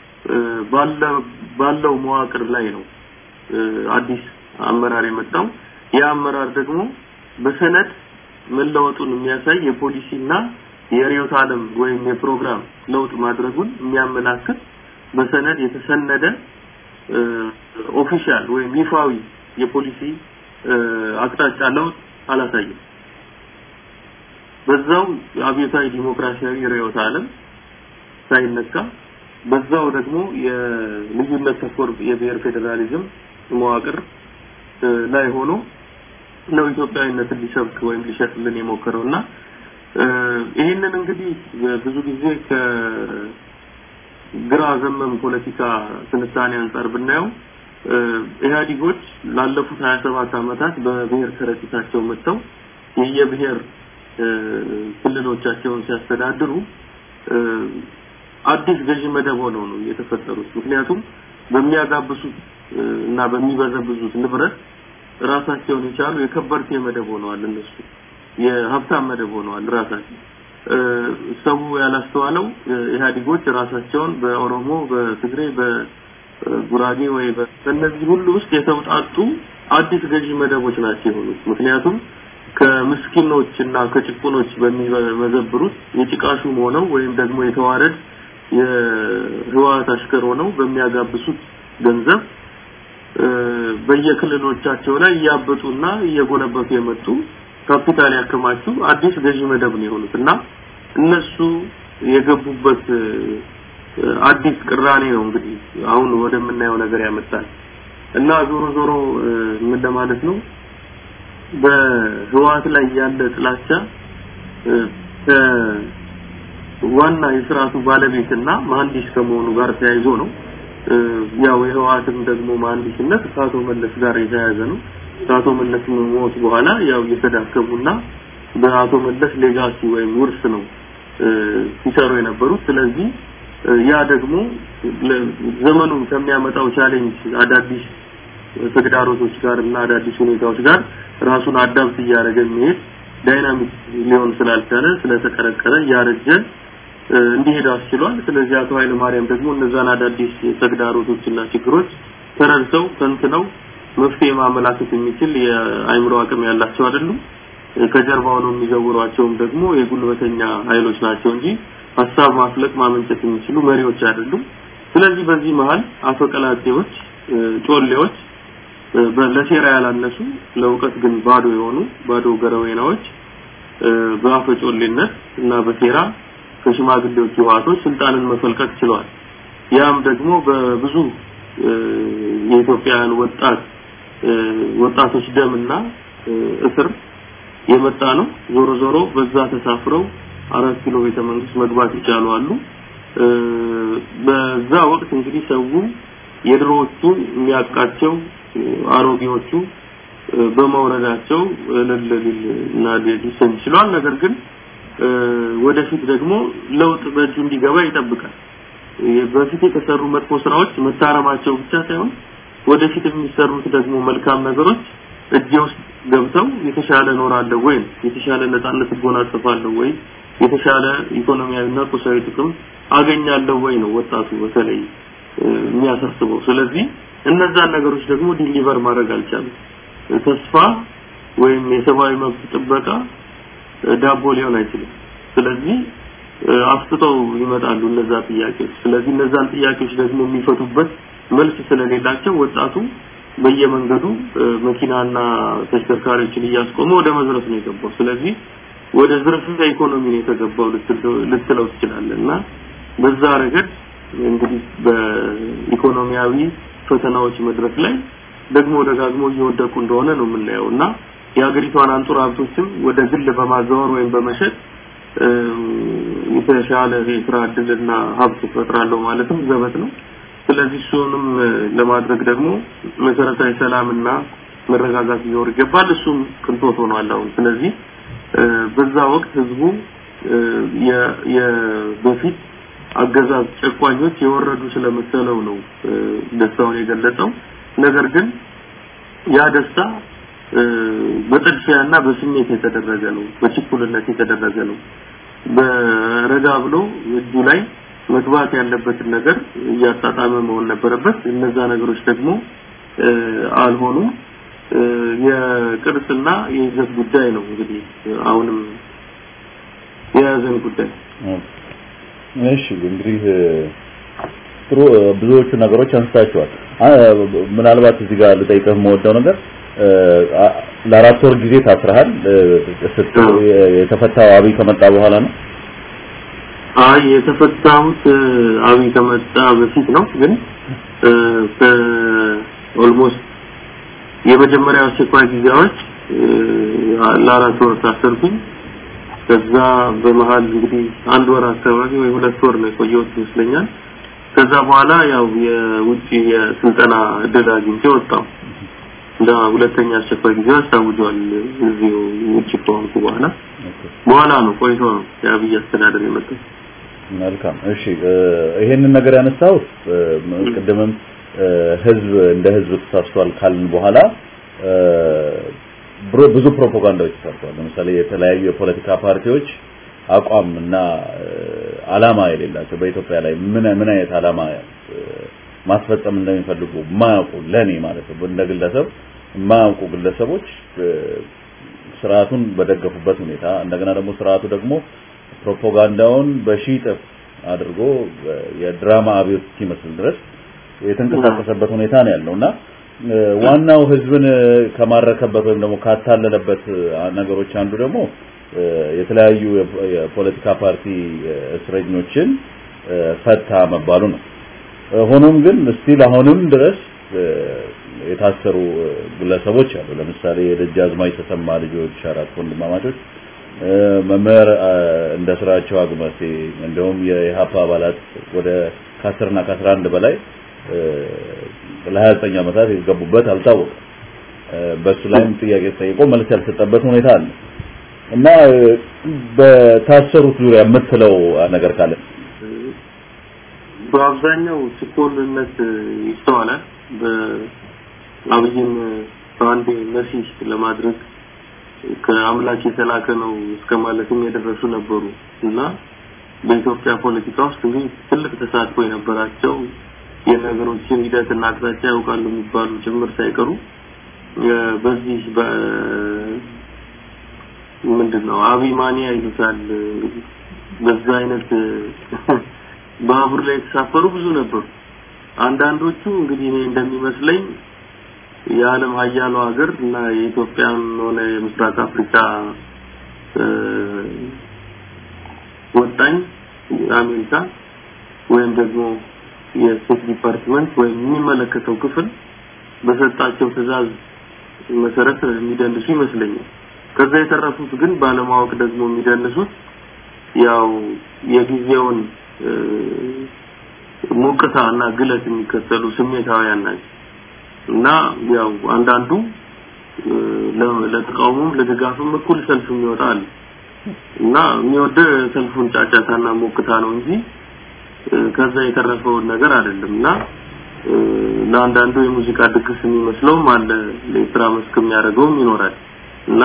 ባለው መዋቅር ላይ ነው አዲስ አመራር የመጣው። ያ አመራር ደግሞ በሰነድ መለወጡን የሚያሳይ የፖሊሲና የርዕዮተ ዓለም ወይም የፕሮግራም ለውጥ ማድረጉን የሚያመላክት በሰነድ የተሰነደ ኦፊሻል ወይም ይፋዊ የፖሊሲ አቅጣጫ ለውጥ አላሳየም። በዛው አብዮታዊ ዲሞክራሲያዊ ርዕዮተ ዓለም ሳይነካ በዛው ደግሞ የልዩነት ተኮር የብሔር ፌዴራሊዝም መዋቅር ላይ ሆኖ ነው ኢትዮጵያዊነትን ሊሰብክ ወይም ሊሸጥልን የሞከረውና ይህንን እንግዲህ ብዙ ጊዜ ከግራ ዘመም ፖለቲካ ትንታኔ አንጻር ብናየው ኢህአዲጎች ላለፉት 27 ዓመታት በብሔር ከረጢታቸው መጥተው የየብሔር ክልሎቻቸውን ሲያስተዳድሩ አዲስ ገዢ መደብ ሆነው ነው የተፈጠሩት። ምክንያቱም በሚያጋብሱት እና በሚበዘብዙት ንብረት ራሳቸውን የቻሉ የከበርቴ መደብ ሆነዋል። እነሱ የሀብታም መደብ ሆነዋል ራሳቸው። ሰው ያላስተዋለው ኢህአዲጎች ራሳቸውን በኦሮሞ፣ በትግሬ፣ በጉራጌ ወይ በእነዚህ ሁሉ ውስጥ የተውጣጡ አዲስ ገዢ መደቦች ናቸው የሆኑት። ምክንያቱም ከምስኪኖች እና ከጭቁኖች በሚመዘብሩት የጭቃሹም ሆነው ወይም ደግሞ የተዋረድ የህወሓት አሽከር ሆነው በሚያጋብሱት ገንዘብ በየክልሎቻቸው ላይ እያበጡና እየጎለበቱ የመጡ ካፒታል ያከማቹ አዲስ ገዢ መደብ ነው የሆኑት እና እነሱ የገቡበት አዲስ ቅራኔ ነው እንግዲህ አሁን ወደምናየው ነገር ያመጣል እና ዞሮ ዞሮ ምን ለማለት ነው በህወሓት ላይ ያለ ጥላቻ ዋና የስርዓቱ ባለቤትና መሐንዲስ ከመሆኑ ጋር ተያይዞ ነው። ያው የህወሓትም ደግሞ መሐንዲስነት ከአቶ መለስ ጋር የተያያዘ ነው። ከአቶ መለስ ሞት በኋላ ያው እየተዳከሙና በአቶ መለስ ሌጋሲ ወይም ውርስ ነው ሲሰሩ የነበሩት። ስለዚህ ያ ደግሞ ዘመኑ ከሚያመጣው ቻሌንጅ አዳዲስ ተግዳሮቶች ጋር እና አዳዲስ ሁኔታዎች ጋር ራሱን አዳብት እያደረገ የሚሄድ ዳይናሚክ ሊሆን ስላልቻለ ስለተቀረቀረ እያረጀ እንዲሄድ አስችሏል። ስለዚህ አቶ ኃይለ ማርያም ደግሞ እነዛን አዳዲስ ተግዳሮቶችና ችግሮች ተረድተው ተንትነው መፍትሄ ማመላከት የሚችል የአይምሮ አቅም ያላቸው አይደሉም። ከጀርባው ነው የሚዘውሯቸውም ደግሞ የጉልበተኛ ኃይሎች ናቸው እንጂ ሀሳብ ማፍለቅ ማመንጨት የሚችሉ መሪዎች አይደሉም። ስለዚህ በዚህ መሀል አፈቀላጤዎች፣ ጮሌዎች ለሴራ ያላነሱ ለእውቀት ግን ባዶ የሆኑ ባዶ ገረዌናዎች በአፈጮሌነት እና በሴራ ከሽማግሌዎች ህወሓቶች ስልጣንን መፈልቀቅ ችለዋል። ያም ደግሞ በብዙ የኢትዮጵያውያን ወጣት ወጣቶች ደምና እስር የመጣ ነው። ዞሮ ዞሮ በዛ ተሳፍረው አራት ኪሎ ቤተ መንግስት መግባት ይቻሉ አሉ። በዛ ወቅት እንግዲህ ሰው የድሮዎቹ የሚያውቃቸው አሮጌዎቹ በመውረዳቸው እልል እና ሊሰኝ ይችላል። ነገር ግን ወደፊት ደግሞ ለውጥ በእጁ እንዲገባ ይጠብቃል። በፊት የተሰሩ መጥፎ ስራዎች መታረማቸው ብቻ ሳይሆን ወደፊት የሚሰሩት ደግሞ መልካም ነገሮች እጄ ውስጥ ገብተው የተሻለ እኖራለሁ ወይ የተሻለ ነፃነት እጎናጸፋለሁ ወይ የተሻለ ኢኮኖሚያዊና ቁሳዊ ጥቅም አገኛለሁ ወይ ነው ወጣቱ በተለይ የሚያሳስበው። ስለዚህ እነዛን ነገሮች ደግሞ ዲሊቨር ማድረግ አልቻለም። ተስፋ ወይም የሰብአዊ መብት ጥበቃ ዳቦ ሊሆን አይችልም። ስለዚህ አፍጥጠው ይመጣሉ እነዛ ጥያቄዎች። ስለዚህ እነዛን ጥያቄዎች ደግሞ የሚፈቱበት መልስ ስለሌላቸው ወጣቱ በየመንገዱ መኪናና ተሽከርካሪዎችን እያስቆመ ወደ መዝረፍ ነው የገባው። ስለዚህ ወደ ዝርፊያ ኢኮኖሚ ነው የተገባው ልትለው ትችላለህ እና በዛ ረገድ እንግዲህ በኢኮኖሚያዊ ፈተናዎች መድረክ ላይ ደግሞ ደጋግሞ እየወደቁ እንደሆነ ነው የምናየው እና የሀገሪቷን አንጡር ሀብቶችም ወደ ግል በማዘዋወር ወይም በመሸጥ የተሻለ የስራ እድልና ሀብት እፈጥራለሁ ማለትም ዘበት ነው። ስለዚህ እሱንም ለማድረግ ደግሞ መሰረታዊ ሰላምና መረጋጋት ሊኖር ይገባል። እሱም ቅንጦት ሆኗል አሁን። ስለዚህ በዛ ወቅት ህዝቡ በፊት አገዛዝ ጨቋኞች የወረዱ ስለመሰለው ነው ደስታውን የገለጸው። ነገር ግን ያ ደስታ በጥድፊያና በስሜት የተደረገ ነው፣ በችኩልነት የተደረገ ነው። በረጋ ብሎ እጁ ላይ መግባት ያለበትን ነገር እያጣጣመ መሆን ነበረበት። እነዛ ነገሮች ደግሞ አልሆኑም። የቅርስና የይዘት ጉዳይ ነው እንግዲህ አሁንም የያዘን ጉዳይ። እሺ እንግዲህ ጥሩ ብዙዎቹ ነገሮች አንስታቸዋል። ምናልባት እዚህ ጋር ልጠይቅህ የምወደው ነገር ለአራት ወር ጊዜ ታስረሃል። የተፈታው አብይ ከመጣ በኋላ ነው? አይ የተፈታሁት አብይ ከመጣ በፊት ነው። ግን ኦልሞስት የመጀመሪያው አስቸኳይ ጊዜዎች ለአራት ወር ታሰርኩኝ። ከዛ በመሀል እንግዲህ አንድ ወር አካባቢ ወይ ሁለት ወር ነው የቆየሁት ይመስለኛል። ከዛ በኋላ ያው የውጭ የስልጠና እድል አግኝቼ ወጣሁ። እንደ ሁለተኛ አስቸኳይ ጊዜ አስታውጇል። እዚሁ ውጭ ከሆንኩ በኋላ በኋላ ነው ቆይቶ ነው የአብይ አስተዳደር የመጣው። መልካም እሺ፣ ይሄንን ነገር ያነሳው ቅድምም ህዝብ እንደ ህዝብ ተሳስቷል ካልን በኋላ ብዙ ፕሮፓጋንዳዎች ተሰርተዋል። ለምሳሌ የተለያዩ የፖለቲካ ፓርቲዎች አቋም እና አላማ የሌላቸው በኢትዮጵያ ላይ ምን ምን አይነት አላማ ማስፈጸም እንደሚፈልጉ ማያውቁ ለኔ ማለት ነው እንደ ግለሰብ የማያውቁ ግለሰቦች ስርዓቱን በደገፉበት ሁኔታ እንደገና ደግሞ ስርዓቱ ደግሞ ፕሮፓጋንዳውን በሺህ እጥፍ አድርጎ የድራማ አብዮት እስኪመስል ድረስ የተንቀሳቀሰበት ሁኔታ ነው ያለውና ዋናው ህዝብን ከማረከበት ወይም ደግሞ ካታለለበት ነገሮች አንዱ ደግሞ የተለያዩ የፖለቲካ ፓርቲ እስረኞችን ፈታ መባሉ ነው። ሆኖም ግን ስቲል አሁንም ድረስ የታሰሩ ግለሰቦች አሉ። ለምሳሌ የደጃዝማች ተሰማ ልጆች አራት ወንድማማቾች መምህር እንደ ስራቸው አግመሴ እንዲሁም የኢሃፓ አባላት ወደ ከአስርና ከአስራ አንድ በላይ ለ29 ዓመታት የገቡበት አልታወቀም። በሱ ላይም ጥያቄ ተጠይቆ መልስ ያልሰጠበት ሁኔታ አለ እና በታሰሩት ዙሪያ የምትለው ነገር ካለ በአብዛኛው ችኮልነት ይስተዋላል። በአብይን በአንዴ መሲህ ለማድረግ ከአምላክ የተላከ ነው እስከ ማለትም የደረሱ ነበሩ እና በኢትዮጵያ ፖለቲካ ውስጥ እንግዲህ ትልቅ ተሳትፎ የነበራቸው የነገሮችን ሂደትና አቅጣጫ ያውቃሉ የሚባሉ ጭምር ሳይቀሩ በዚህ ምንድን ነው አቢማኒያ ይሉታል እንግዲህ በዛ አይነት ባቡር ላይ የተሳፈሩ ብዙ ነበሩ። አንዳንዶቹ እንግዲህ እኔ እንደሚመስለኝ የዓለም ሀያሉ ሀገር እና የኢትዮጵያን ሆነ የምስራቅ አፍሪካ ወጣኝ አሜሪካ ወይም ደግሞ የስቴት ዲፓርትመንት ወይም የሚመለከተው ክፍል በሰጣቸው ትዕዛዝ መሰረት የሚደንሱ ይመስለኛል። ከዛ የተረፉት ግን ባለማወቅ ደግሞ የሚደንሱት ያው የጊዜውን ሞቅታ እና ግለት የሚከተሉ ስሜታውያን ናቸው እና ያው አንዳንዱ ለተቃውሞም ለድጋፍም እኩል ሰልፍ የሚወጣ አለ እና የሚወደ ሰልፉን ጫጫታና ሞቅታ ነው እንጂ ከዛ የተረፈውን ነገር አይደለም እና ለአንዳንዱ የሙዚቃ ድግስ የሚመስለውም አለ ለስራ መስክ የሚያደርገውም ይኖራል እና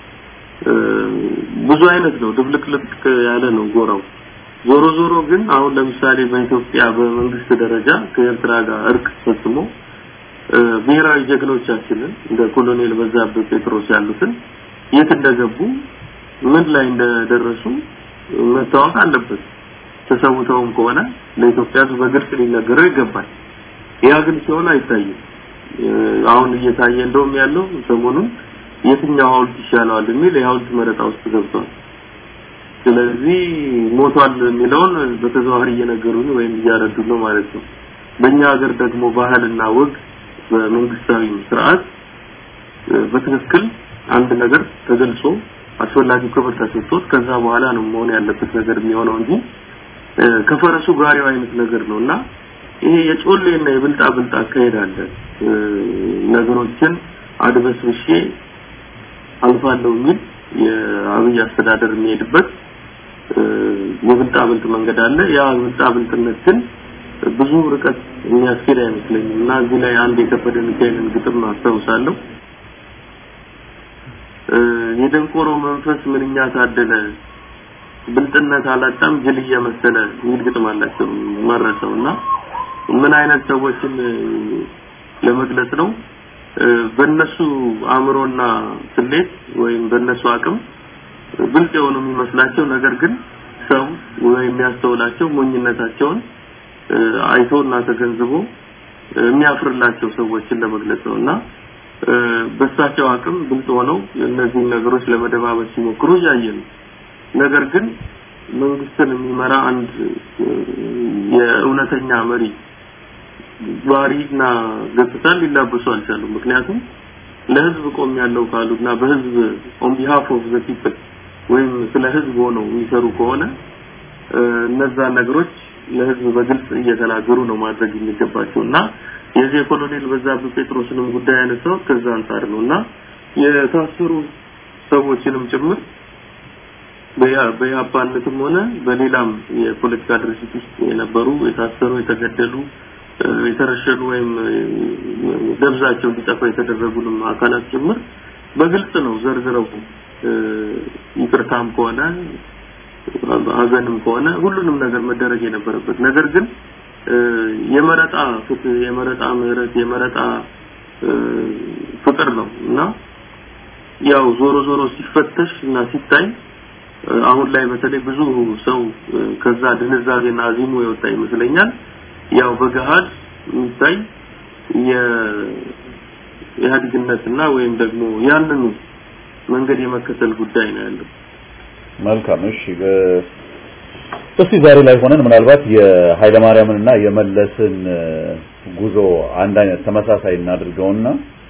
ብዙ አይነት ነው ድብልቅልቅ ያለ ነው ጎራው ዞሮ ዞሮ ግን አሁን ለምሳሌ በኢትዮጵያ በመንግስት ደረጃ ከኤርትራ ጋር እርቅ ፈጽሞ ብሔራዊ ጀግኖቻችንን እንደ ኮሎኔል በዛብህ ጴጥሮስ ያሉትን የት እንደገቡ ምን ላይ እንደደረሱ መታወቅ አለበት። ተሰውተውም ከሆነ ለኢትዮጵያ ሕዝብ በግልጽ ሊነገረው ይገባል። ያ ግን ሲሆን አይታይም። አሁን እየታየ እንደውም ያለው ሰሞኑን የትኛው ሐውልት ይሻለዋል የሚል የሐውልት መረጣ ውስጥ ገብቷል። ስለዚህ ሞቷል የሚለውን በተዘዋዋሪ እየነገሩን ወይም እያረዱ ነው ማለት ነው። በእኛ ሀገር ደግሞ ባህልና ወግ በመንግስታዊ ስርዓት በትክክል አንድ ነገር ተገልጾ አስፈላጊው ክብር ተሰጥቶት ከዛ በኋላ ነው መሆን ያለበት ነገር የሚሆነው እንጂ ከፈረሱ ጋሪው አይነት ነገር ነው እና ይሄ የጮሌና የብልጣ ብልጣ አካሄድ አለ። ነገሮችን አድበስብሼ አልፋለሁ የሚል የአብይ አስተዳደር የሚሄድበት የብልጣ ብልጥ መንገድ አለ። ያ ብልጣ ብልጥነት ግን ብዙ ርቀት የሚያስኬድ አይመስለኝም እና እዚህ ላይ አንድ የከበደ ሚካኤልን ግጥም አስታውሳለሁ። የደንቆሮ መንፈስ ምንኛ ታደለ ብልጥነት አላጣም ጅል እየመሰለ የሚል ግጥም አላቸው መረሰው እና ምን አይነት ሰዎችን ለመግለጽ ነው በእነሱ አእምሮና ስሌት ወይም በእነሱ አቅም ብልጥ የሆኑ የሚመስላቸው ነገር ግን ሰው ወይም የሚያስተውላቸው ሞኝነታቸውን አይቶና ተገንዝቦ የሚያፍርላቸው ሰዎችን ለመግለጽ ነው እና በሳቸው አቅም ብልጥ ሆነው እነዚህን ነገሮች ለመደባበስ ሲሞክሩ እያየን ነው። ነገር ግን መንግስትን የሚመራ አንድ የእውነተኛ መሪ ባህሪና ገጽታ ሊላበሱ አልቻሉም። ምክንያቱም ለህዝብ ቆም ያለው ካሉና በህዝብ ኦን ቢሃፍ ኦፍ ዘ ፒፕል ወይም ስለ ህዝብ ሆነው የሚሰሩ ከሆነ እነዛ ነገሮች ለህዝብ በግልጽ እየተናገሩ ነው ማድረግ የሚገባቸው እና የዚህ የኮሎኔል በዛብህ ጴጥሮስንም ጉዳይ ያነሳው ከዛ አንጻር ነው እና የታሰሩ ሰዎችንም ጭምር በያባነትም ሆነ በሌላም የፖለቲካ ድርጅት ውስጥ የነበሩ የታሰሩ የተገደሉ የተረሸኑ ወይም ደብዛቸው እንዲጠፋ የተደረጉንም አካላት ጭምር በግልጽ ነው ዘርዝረው ይቅርታም ከሆነ ሀዘንም ከሆነ ሁሉንም ነገር መደረግ የነበረበት ነገር ግን የመረጣ ፍትህ የመረጣ ምህረት የመረጣ ፍቅር ነው እና ያው ዞሮ ዞሮ ሲፈተሽ እና ሲታይ አሁን ላይ በተለይ ብዙ ሰው ከዛ ድንዛቤና አዚሙ የወጣ ይመስለኛል ያው በገሃድ የሚታይ የኢህአዴግነትና ወይም ደግሞ ያንኑ መንገድ የመከተል ጉዳይ ነው ያለው። መልካም እሺ እስቲ ዛሬ ላይ ሆነን ምናልባት የኃይለ ማርያምንና የመለስን ጉዞ አንድ አይነት ተመሳሳይ እናድርገውና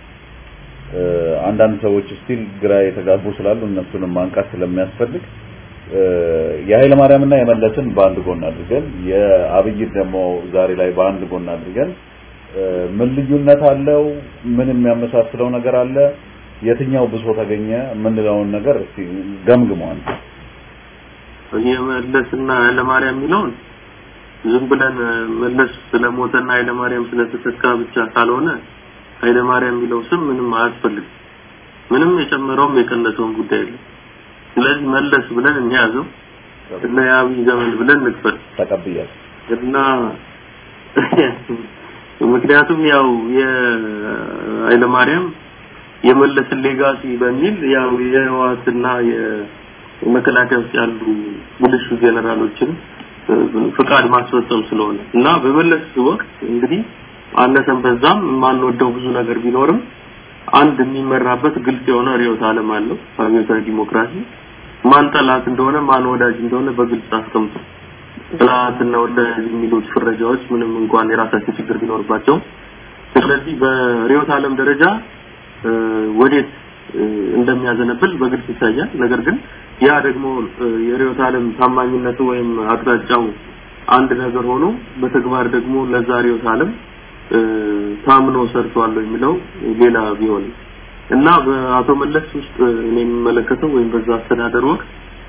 አንዳንድ ሰዎች ስቲል ግራ የተጋቡ ስላሉ እነሱንም ማንቃት ስለሚያስፈልግ የኃይለ ማርያምና የመለስን በአንድ ጎን አድርገን የአብይ ደግሞ ዛሬ ላይ በአንድ ጎን አድርገን ምን ልዩነት አለው? ምን የሚያመሳስለው ነገር አለ? የትኛው ብሶ ተገኘ የምንለውን ነገር እስቲ ገምግመዋል። የመለስና ኃይለማርያም የሚለውን ዝም ብለን መለስ ስለሞተና ኃይለማርያም ስለተተካ ብቻ ካልሆነ ኃይለማርያም የሚለው ስም ምንም አያስፈልግም። ምንም የጨመረውም የቀነሰውም ጉዳይ የለም። ስለዚህ መለስ ብለን እንያዘው እና የአብይ ዘመን ብለን ንክፈል ተቀብያለሁ እና ምክንያቱም ያው የኃይለማርያም የመለስን ሌጋሲ በሚል ያው የህወሓትና የመከላከያ ውስጥ ያሉ ብልሹ ጄኔራሎችን ፍቃድ ማስፈጸም ስለሆነ እና በመለስ ወቅት እንግዲህ አነሰም በዛም የማንወደው ብዙ ነገር ቢኖርም አንድ የሚመራበት ግልጽ የሆነ ርዕዮተ ዓለም አለው አብዮታዊ ዲሞክራሲ ማን ጠላት እንደሆነ ማን ወዳጅ እንደሆነ በግልጽ አስቀምጦ ጠላትና ወዳጅ የሚሉት ፍረጃዎች ምንም እንኳን የራሳቸው ችግር ቢኖርባቸው ስለዚህ በርዕዮተ ዓለም ደረጃ ወዴት እንደሚያዘነብል በግልጽ ይታያል ነገር ግን ያ ደግሞ የርዕዮተ ዓለም ታማኝነቱ ወይም አቅጣጫው አንድ ነገር ሆኖ በተግባር ደግሞ ለዛ ርዕዮተ ዓለም ታምኖ ሰርቷል የሚለው ሌላ ቢሆን እና በአቶ መለስ ውስጥ እኔ የሚመለከተው ወይም በዛ አስተዳደር ወቅት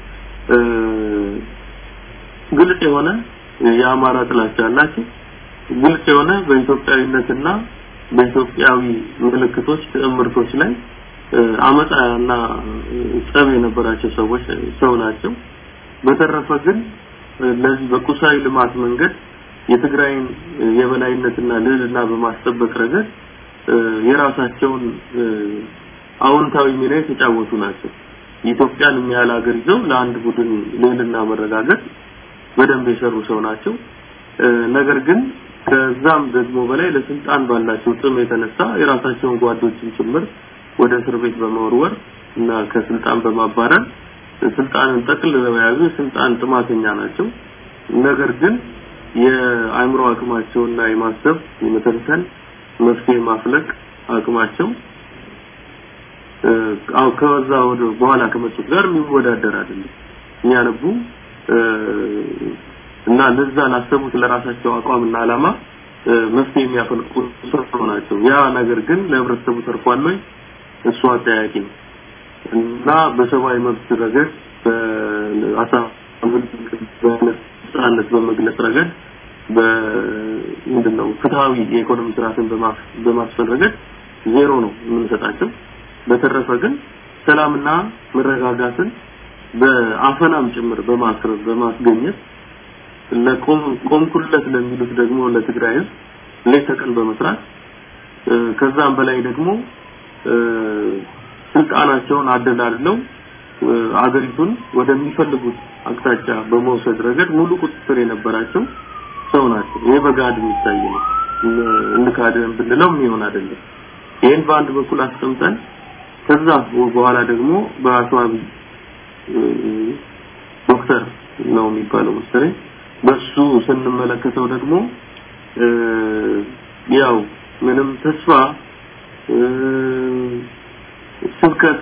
ግልጽ የሆነ የአማራ ጥላቻ አላቸው ግልጽ የሆነ በኢትዮጵያዊነትና በኢትዮጵያዊ ምልክቶች ትዕምርቶች ላይ አመፃና ጸብ የነበራቸው ሰዎች ሰው ናቸው በተረፈ ግን ለዚህ በቁሳዊ ልማት መንገድ የትግራይን የበላይነትና ልዕልና በማስጠበቅ ረገድ የራሳቸውን አዎንታዊ ሚና የተጫወቱ ናቸው። ኢትዮጵያን የሚያህል ሀገር ይዘው ለአንድ ቡድን ልዕልና መረጋገጥ በደንብ የሰሩ ሰው ናቸው። ነገር ግን ከዛም ደግሞ በላይ ለስልጣን ባላቸው ጥም የተነሳ የራሳቸውን ጓዶችን ጭምር ወደ እስር ቤት በመወርወር እና ከስልጣን በማባረር ስልጣንን ጠቅልለው የያዙ የስልጣን ጥማተኛ ናቸው። ነገር ግን የአእምሮ አቅማቸውና የማሰብ የመተንተን መፍትሄ ማፍለቅ አቅማቸው አው ከዛ ወደ በኋላ ከመጡት ጋር የሚወዳደር አይደለም የሚያነቡ እና ለዛ ላሰቡት ለራሳቸው አቋምና አላማ መፍትሄ የሚያፈልቁ ሰው ናቸው። ያ ነገር ግን ለህብረተሰቡ ተርፏል ወይ? እሱ አጠያቂ ነው እና በሰብአዊ መብት ረገድ በነጻነት በመግለጽ ረገድ በምንድነው ፍትሃዊ የኢኮኖሚ ስርዓትን በማስፈን ረገድ ዜሮ ነው የምንሰጣቸው። በተረፈ ግን ሰላምና መረጋጋትን በአፈናም ጭምር በማስረብ በማስገኘት ለቆም ቆምኩለት ለሚሉት ደግሞ ለትግራይ ህዝብ ሌት ተቀን በመስራት ከዛም በላይ ደግሞ ስልጣናቸውን አደላድለው አገሪቱን ወደሚፈልጉት አቅጣጫ በመውሰድ ረገድ ሙሉ ቁጥጥር የነበራቸው ሰው ናቸው። ይሄ በጋድ የሚታይ ነው። እንካደን ብንለው የሚሆን አይደለም። ይህን በአንድ በኩል አስቀምጠን ከዛ በኋላ ደግሞ በአቶ አብይ ዶክተር ነው የሚባለው መሰለኝ በሱ ስንመለከተው ደግሞ ያው ምንም ተስፋ ስብከት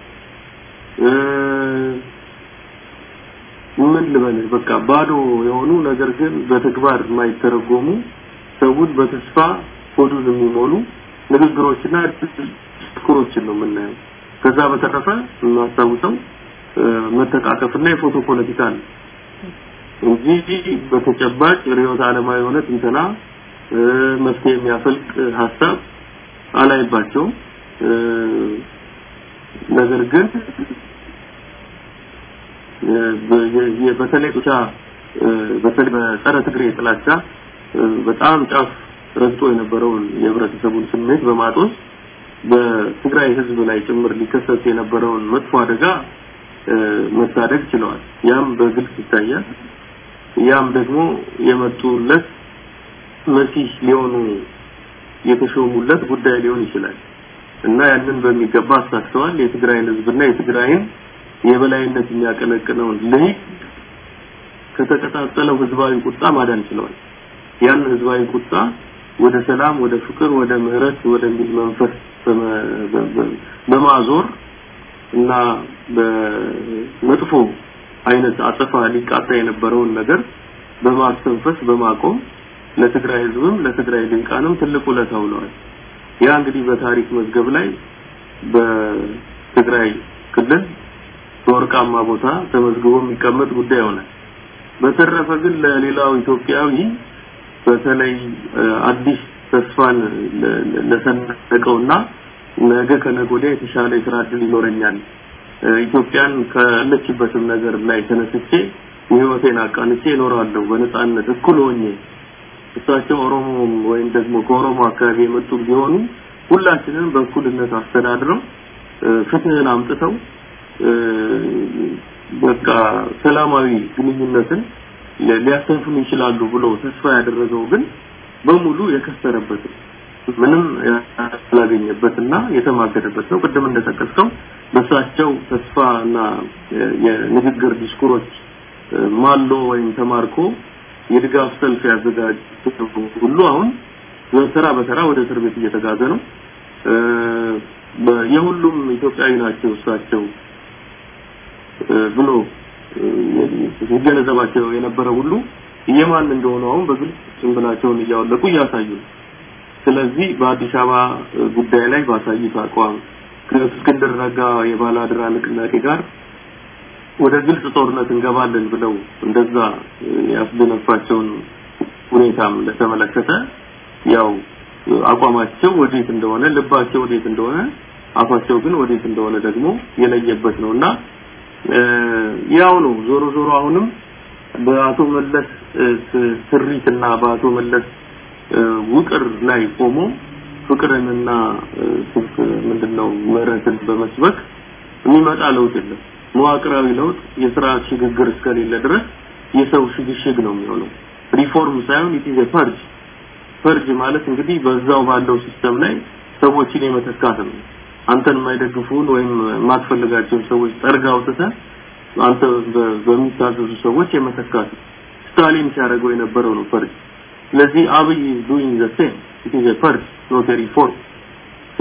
ምን ልበልህ በቃ ባዶ የሆኑ ነገር ግን በተግባር የማይተረጎሙ ሰውን በተስፋ ሆዱን የሚሞሉ ንግግሮችና ድስኩሮችን ነው የምናየው። ከዛ በተረፈ የማስታውሰው መተቃቀፍና የፎቶ ፖለቲካ ነው እንጂ በተጨባጭ ርዕዮተ ዓለማዊ የሆነ ትንተና መፍትሄ የሚያፈልቅ ሀሳብ አላይባቸውም። ነገር ግን በተለይ ጡጫ በተለይ በጸረ ትግሬ ጥላቻ በጣም ጫፍ ረግጦ የነበረውን የህብረተሰቡን ስሜት በማጦስ በትግራይ ህዝብ ላይ ጭምር ሊከሰት የነበረውን መጥፎ አደጋ መታደግ ችለዋል። ያም በግልጽ ይታያል። ያም ደግሞ የመጡለት መሲህ ሊሆኑ የተሾሙለት ጉዳይ ሊሆን ይችላል እና ያንን በሚገባ አሳክተዋል። የትግራይን ህዝብና የትግራይን የበላይነት የሚያቀነቅነውን ልሂቅ ከተቀጣጠለው ህዝባዊ ቁጣ ማዳን ችለዋል። ያን ህዝባዊ ቁጣ ወደ ሰላም፣ ወደ ፍቅር፣ ወደ ምህረት ወደሚል መንፈስ በማዞር እና በመጥፎ አይነት አጸፋ ሊቃጣ የነበረውን ነገር በማስተንፈስ በማቆም ለትግራይ ህዝብም ለትግራይ ልሂቃንም ትልቅ ውለታ ውለዋል። ያ እንግዲህ በታሪክ መዝገብ ላይ በትግራይ ክልል በወርቃማ ቦታ ተመዝግቦ የሚቀመጥ ጉዳይ ይሆናል። በተረፈ ግን ለሌላው ኢትዮጵያዊ በተለይ አዲስ ተስፋን ለሰነቀውና ነገ ከነገ ወዲያ የተሻለ የስራ እድል ይኖረኛል ኢትዮጵያን ካለችበትም ነገር ላይ ተነስቼ ህይወቴን አቃንቼ እኖራለሁ በነጻነት እኩል ሆኜ እሳቸው ኦሮሞ ወይም ደግሞ ከኦሮሞ አካባቢ የመጡ ቢሆኑ ሁላችንም በእኩልነት አስተዳድረው ፍትህን አምጥተው በቃ ሰላማዊ ግንኙነትን ሊያሰፍኑ ይችላሉ ብሎ ተስፋ ያደረገው ግን በሙሉ የከሰረበት ምንም ያላገኘበትና የተማገደበት ነው። ቅድም እንደጠቀስከው በእሳቸው ተስፋና የንግግር ዲስኩሮች ማሎ ወይም ተማርኮ የድጋፍ ሰልፍ ያዘጋጅ ሁሉ አሁን በተራ በተራ ወደ እስር ቤት እየተጋዘ ነው። የሁሉም ኢትዮጵያዊ ናቸው እሳቸው ብሎ ሲገነዘባቸው የነበረ ሁሉ የማን እንደሆነ አሁን በግልጽ ጭንብላቸውን እያወለቁ እያሳዩ ነው። ስለዚህ በአዲስ አበባ ጉዳይ ላይ ባሳዩት አቋም ከእስክንድር ነጋ የባላድራ ንቅናቄ ጋር ወደ ግልጽ ጦርነት እንገባለን ብለው እንደዛ ያስደነፋቸውን ሁኔታም ለተመለከተ ያው አቋማቸው ወዴት እንደሆነ ልባቸው ወዴት እንደሆነ አፋቸው ግን ወዴት እንደሆነ ደግሞ የለየበት ነውና ያው ነው ዞሮ ዞሮ አሁንም በአቶ መለስ ስሪትና በአቶ መለስ ውቅር ላይ ቆሞ ፍቅርንና ምንድነው ምህረትን በመስበክ የሚመጣ ለውጥ የለም። መዋቅራዊ ለውጥ የስርዓት ሽግግር እስከሌለ ድረስ የሰው ሽግሽግ ነው የሚሆነው። ሪፎርም ሳይሆን ኢት ኢዝ ፐርጅ ፐርጅ ማለት እንግዲህ በዛው ባለው ሲስተም ላይ ሰዎችን የመተካት ነው። አንተን የማይደግፉን ወይም የማትፈልጋቸውን ሰዎች ጠርጋ አውጥተህ አንተ በሚታዘዙ ሰዎች የመተካት ስታሊን ሲያደርገው የነበረው ነው ፐርጅ። ስለዚህ አብይ ዱይንግ ዘ ሴም ኢት ኢዝ ፐርጅ ኖት ሪፎርም።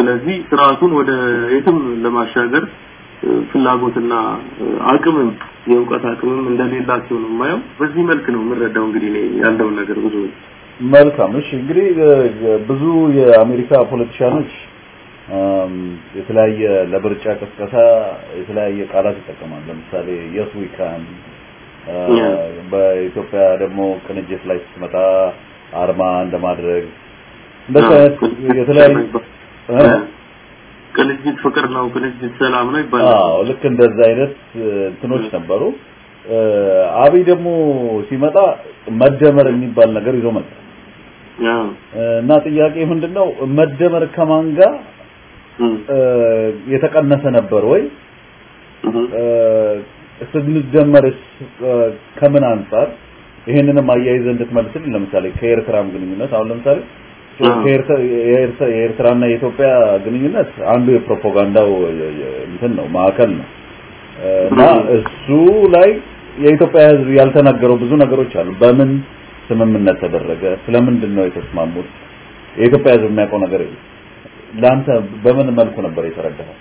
ስለዚህ ስርዓቱን ወደ የትም ለማሻገር እ፣ ፍላጎትና እ፣ አቅምም የእውቀት አቅምም እንደሌላቸው ነው የማየው። በዚህ መልክ ነው የምረዳው እንግዲህ እኔ ያለውን ነገር ብዙ መልካም እሺ እንግዲህ እ፣ ብዙ የአሜሪካ ፖለቲሻኖች አም፣ የተለያየ ለምርጫ ቅስቀሳ የተለያየ ቃላት ይጠቀማል ለምሳሌ የስ ዊ ካን Yeah. በኢትዮጵያ ደግሞ ቅንጅት ላይ ስትመጣ አርማ እንደማድረግ እንደዚህ አይነት የተለያዩ እ? ቅንጅት ፍቅር ነው፣ ቅንጅት ሰላም ነው ይባላል። አዎ ልክ እንደዛ አይነት እ፣ እንትኖች ነበሩ እ፣ አብይ ደግሞ ሲመጣ መደመር የሚባል ነገር ይዞ መጣ አዎ እና ጥያቄ ምንድነው መደመር ከማን ጋር እም፣ እ፣ የተቀነሰ ነበር ወይ እም፣ እ፣ ስንደመርስ እ፣ ከምን አንጻር ይሄንንም አያይዘ እንድትመልስልን ለምሳሌ ከኤርትራም ግንኙነት አሁን ለምሳሌ አዎ። ከኤርትራ የኤርትራ የኤርትራና የኢትዮጵያ ግንኙነት አንዱ የፕሮፓጋንዳው የ- የ- እንትን ነው ማዕከል ነው እ፣ እና እሱ ላይ የኢትዮጵያ ሕዝብ ያልተናገረው ብዙ ነገሮች አሉ። በምን ስምምነት ተደረገ? ስለምንድን ነው የተስማሙት? የኢትዮጵያ ሕዝብ የሚያውቀው ነገር የለም። ለአንተ በምን መልኩ ነበር የተረዳኸው?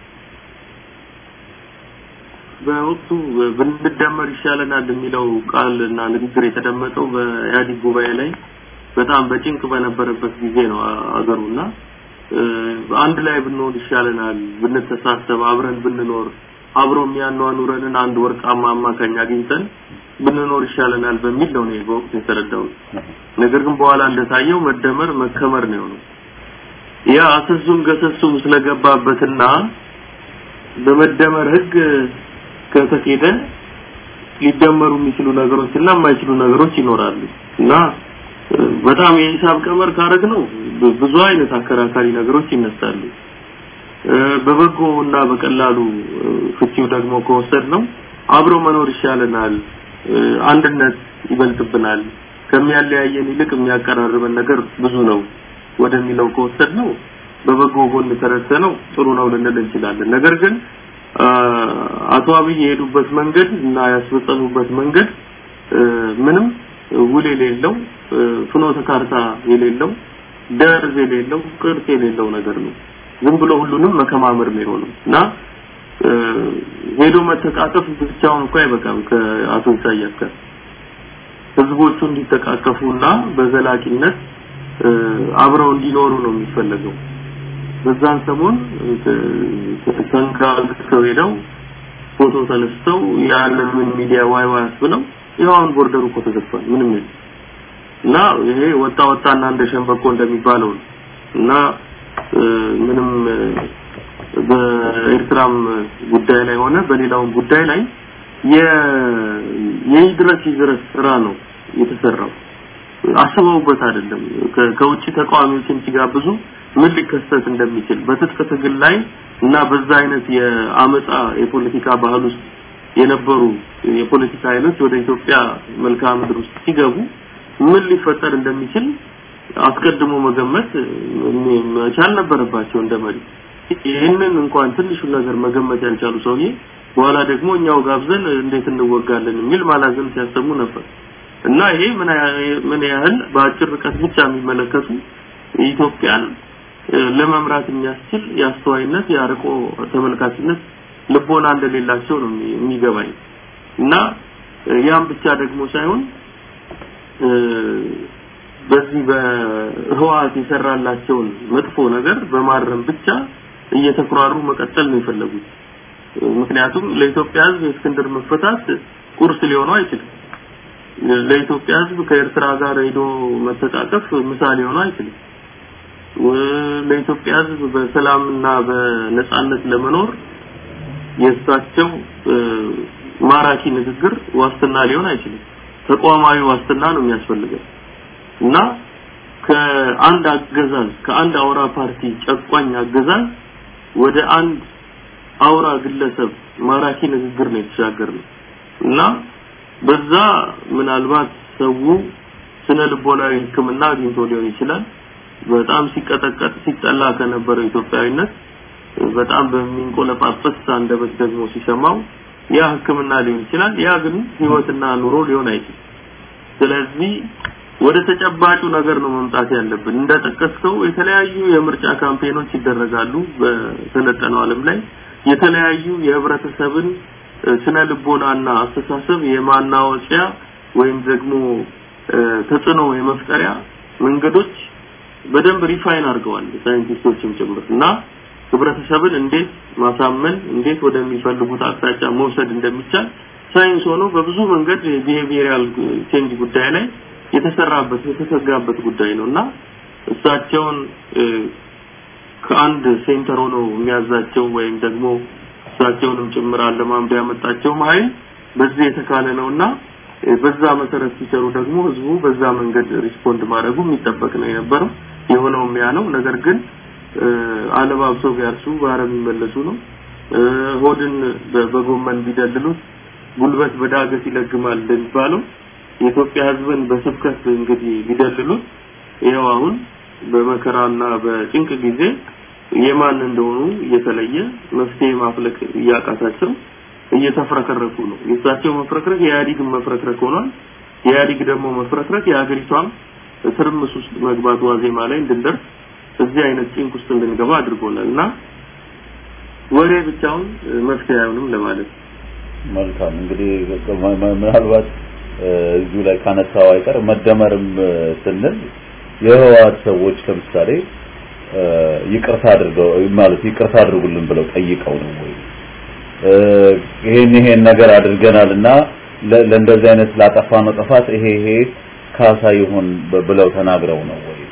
በወቅቱ ብንደመር ይሻለናል የሚለው ቃል እና ንግግር የተደመጠው በኢህአዴግ ጉባኤ ላይ በጣም በጭንቅ በነበረበት ጊዜ ነው አ- አገሩና እ፣ አንድ ላይ ብንሆን ይሻለናል፣ ብንተሳሰብ፣ አብረን ብንኖር አብሮ የሚያኗኑረንን አንድ ወርቃማ አማካኝ አግኝተን ብንኖር ይሻለናል በሚል ነው እኔ በወቅቱ የተረዳሁት። ነገር ግን በኋላ እንደታየው መደመር መከመር ነው የሆነው። ያ አሰሱም ገሰሱም ስለገባበትና በመደመር ህግ ከተኬደ ሊደመሩ የሚችሉ ነገሮች እና የማይችሉ ነገሮች ይኖራሉ እና እ፣ በጣም የሂሳብ ቀመር ካረግ ነው ብዙ አይነት አከራካሪ ነገሮች ይነሳሉ። እ፣ በበጎ እና በቀላሉ እ፣ ፍቺው ደግሞ ከወሰድ ነው አብሮ መኖር ይሻለናል፣ እ፣ አንድነት ይበልጥብናል፣ ከሚያለያየን ይልቅ የሚያቀራርበን ነገር ብዙ ነው ወደሚለው ከወሰድ ነው በበጎ ጎን ተረድተ ነው ጥሩ ነው ልንል እንችላለን። ነገር ግን አ፣ አቶ አብይ የሄዱበት መንገድ እና ያስፈጸሙበት መንገድ እ፣ ምንም ውል የሌለው እ፣ ፍኖተ ካርታ የሌለው ደርዝ የሌለው ቅርጽ የሌለው ነገር ነው። ዝም ብሎ ሁሉንም መከማመር ነው የሆነው እና እ፣ ሄዶ መተቃቀፍ ብቻውን እንኳን አይበቃም። ከአቶ ኢሳያስ ጋር ህዝቦቹ እንዲተቃቀፉና በዘላቂነት እ፣ አብረው እንዲኖሩ ነው የሚፈለገው። በዛን ሰሞን ተንጋግተው ሄደው ፎቶ ተነስተው ያለምን ሚዲያ ዋይ ዋይ ብለው ይኸው አሁን ቦርደሩ እኮ ተዘግቷል። ምንም የለም እና ይሄ ወጣ ወጣና እንደ ሸንበቆ እንደሚባለው ነው እና እ፣ ምንም እ፣ በኤርትራም ጉዳይ ላይ ሆነ በሌላውም ጉዳይ ላይ የ የይድረስ ይድረስ ስራ ነው የተሰራው። አስበውበት አይደለም። ከ- ከውጭ ተቃዋሚዎችን ሲጋብዙ ምን ሊከሰት እንደሚችል በትጥቅ ትግል ላይ እና በዛ አይነት የአመፃ የፖለቲካ ባህል ውስጥ የነበሩ የፖለቲካ ኃይሎች ወደ ኢትዮጵያ መልክዓ ምድር ውስጥ ሲገቡ ምን ሊፈጠር እንደሚችል አስቀድሞ መገመት እ፣ መቻል ነበረባቸው እንደ መሪ። ይህንን እንኳን ትንሹን ነገር መገመት ያልቻሉ ሰውዬ በኋላ ደግሞ እኛው ጋብዘን እንዴት እንወጋለን የሚል ማላዘን ሲያሰሙ ነበር እና ይሄ ምን ያህል- ምን ያህል በአጭር ርቀት ብቻ የሚመለከቱ ኢትዮጵያን እ፣ ለመምራት የሚያስችል የአስተዋይነት የአርቆ ተመልካችነት ልቦና እንደሌላቸው ነው የሚ- የሚገባኝ እና እ፣ ያም ብቻ ደግሞ ሳይሆን እ፣ በዚህ በህወሓት የሰራላቸውን መጥፎ ነገር በማረም ብቻ እየተኩራሩ መቀጠል ነው የፈለጉት። እ፣ ምክንያቱም ለኢትዮጵያ ሕዝብ የእስክንድር መፈታት ቁርስ ሊሆነው አይችልም። ለኢትዮጵያ ሕዝብ ከኤርትራ ጋር ሄዶ መተቃቀፍ ምሳሌ ሊሆነው አይችልም። ው- ለኢትዮጵያ ሕዝብ በሰላምና በነጻነት ለመኖር የእሳቸው እ፣ ማራኪ ንግግር ዋስትና ሊሆን አይችልም። ተቋማዊ ዋስትና ነው የሚያስፈልገው እና ከአንድ አገዛዝ ከአንድ አውራ ፓርቲ ጨቋኝ አገዛዝ ወደ አንድ አውራ ግለሰብ ማራኪ ንግግር ነው የተሻገርነው እና በዛ ምናልባት ሰው ስነ ልቦናዊ ሕክምና አግኝቶ ሊሆን ይችላል። በጣም ሲቀጠቀጥ ሲጠላ ከነበረው ኢትዮጵያዊነት በጣም በሚንቆለጳጰስ አንደበት ደግሞ ሲሰማው ያ ሕክምና ሊሆን ይችላል። ያ ግን ህይወትና ኑሮ ሊሆን አይችልም። ስለዚህ ወደ ተጨባጩ ነገር ነው መምጣት ያለብን። እንደጠቀስከው የተለያዩ የምርጫ ካምፔኖች ይደረጋሉ በሰለጠነው ዓለም ላይ የተለያዩ የህብረተሰብን ስነ ልቦናና አስተሳሰብ የማናወቂያ ወይም ደግሞ ተጽዕኖ የመፍጠሪያ መንገዶች በደንብ ሪፋይን አድርገዋል ሳይንቲስቶችም ጭምር እና ህብረተሰብን እንዴት ማሳመን እንዴት ወደሚፈልጉት አቅጣጫ መውሰድ እንደሚቻል ሳይንስ ሆኖ በብዙ መንገድ የቢሄቪየራል ቼንጅ ጉዳይ ላይ የተሰራበት የተሰጋበት ጉዳይ ነው እና እሳቸውን ከአንድ ሴንተር ሆኖ የሚያዛቸው ወይም ደግሞ እሳቸውንም ጭምር አለማምዶ ያመጣቸው ኃይል በዚህ የተካለ ነውና በዛ መሰረት ሲሰሩ ደግሞ ህዝቡ በዛ መንገድ ሪስፖንድ ማድረጉ የሚጠበቅ ነው የነበረው የሆነውም ያ ነው ነገር ግን አለባብሰው ቢያርሱ በአረም የሚመለሱ ነው ሆድን በጎመን ቢደልሉት ጉልበት በዳገት ይለግማል እንደሚባለው የኢትዮጵያ ህዝብን በስብከት እንግዲህ ቢደልሉት ይኸው አሁን በመከራና በጭንቅ ጊዜ የማን እንደሆኑ እየተለየ መፍትሄ ማፍለቅ እያቃታቸው እየተፍረከረኩ ነው። የእሳቸው መፍረክረክ የኢህአዴግን መፍረክረክ ሆኗል። የኢህአዴግ ደግሞ መፍረክረክ የሀገሪቷም ትርምስ ውስጥ መግባት ዋዜማ ላይ እንድንደርስ እዚህ አይነት ጭንቅ ውስጥ እንድንገባ አድርጎናል እና ወሬ ብቻውን መፍትሄ አይሆንም ለማለት ነው። መልካም እንግዲህ ምናልባት እዚሁ ላይ ካነሳው አይቀር መደመርም ስንል የህወሓት ሰዎች ለምሳሌ ይቅርታ አድርገው ማለት ይቅርታ አድርጉልን ብለው ጠይቀው ነው ወይ ይሄን ይሄን ነገር አድርገናልና ለእንደዚህ አይነት ላጠፋነው ጥፋት ይሄ ይሄ ካሳ ይሁን ብለው ተናግረው ነው ወይ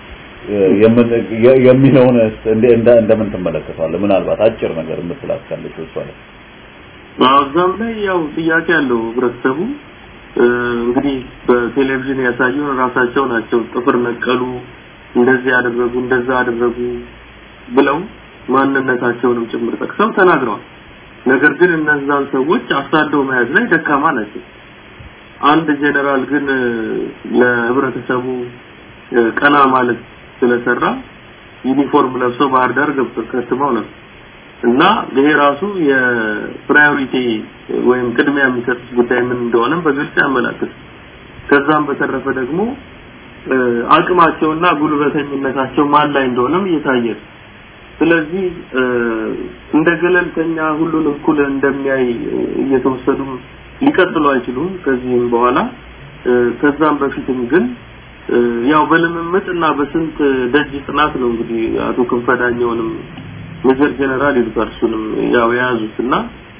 የሚለውን እንደምን ትመለከተዋለህ? ምናልባት አጭር ነገር የምትላት ካለች እሷ ላይ እዛም ላይ ያው ጥያቄ ያለው ህብረተሰቡ እንግዲህ በቴሌቪዥን ያሳዩን ራሳቸው ናቸው ጥፍር ነቀሉ እንደዚህ ያደረጉ እንደዛ አደረጉ ብለው ማንነታቸውንም ጭምር ጠቅሰው ተናግረዋል። ነገር ግን እነዛን ሰዎች አሳደው መያዝ ላይ ደካማ ናቸው። አንድ ጄኔራል ግን ለህብረተሰቡ ቀና ማለት ስለሰራ ዩኒፎርም ለብሰው ባህር ዳር ገብተው ከትመው ነበር እና ይሄ ራሱ የፕራዮሪቲ ወይም ቅድሚያ የሚሰጡት ጉዳይ ምን እንደሆነም በግልጽ ያመላክት። ከዛም በተረፈ ደግሞ አቅማቸውና ጉልበተኝነታቸው ማን ላይ እንደሆነም እየታየ ነው። ስለዚህ እንደ ገለልተኛ ሁሉን እኩል እንደሚያይ እየተወሰዱ ሊቀጥሉ አይችሉም ከዚህም በኋላ ከዛም በፊትም ግን ያው በልምምጥ እና በስንት ደጅ ጥናት ነው እንግዲህ አቶ ክንፈዳኛውንም ሜጀር ጀነራል ይሉታል እሱንም ያው የያዙት እና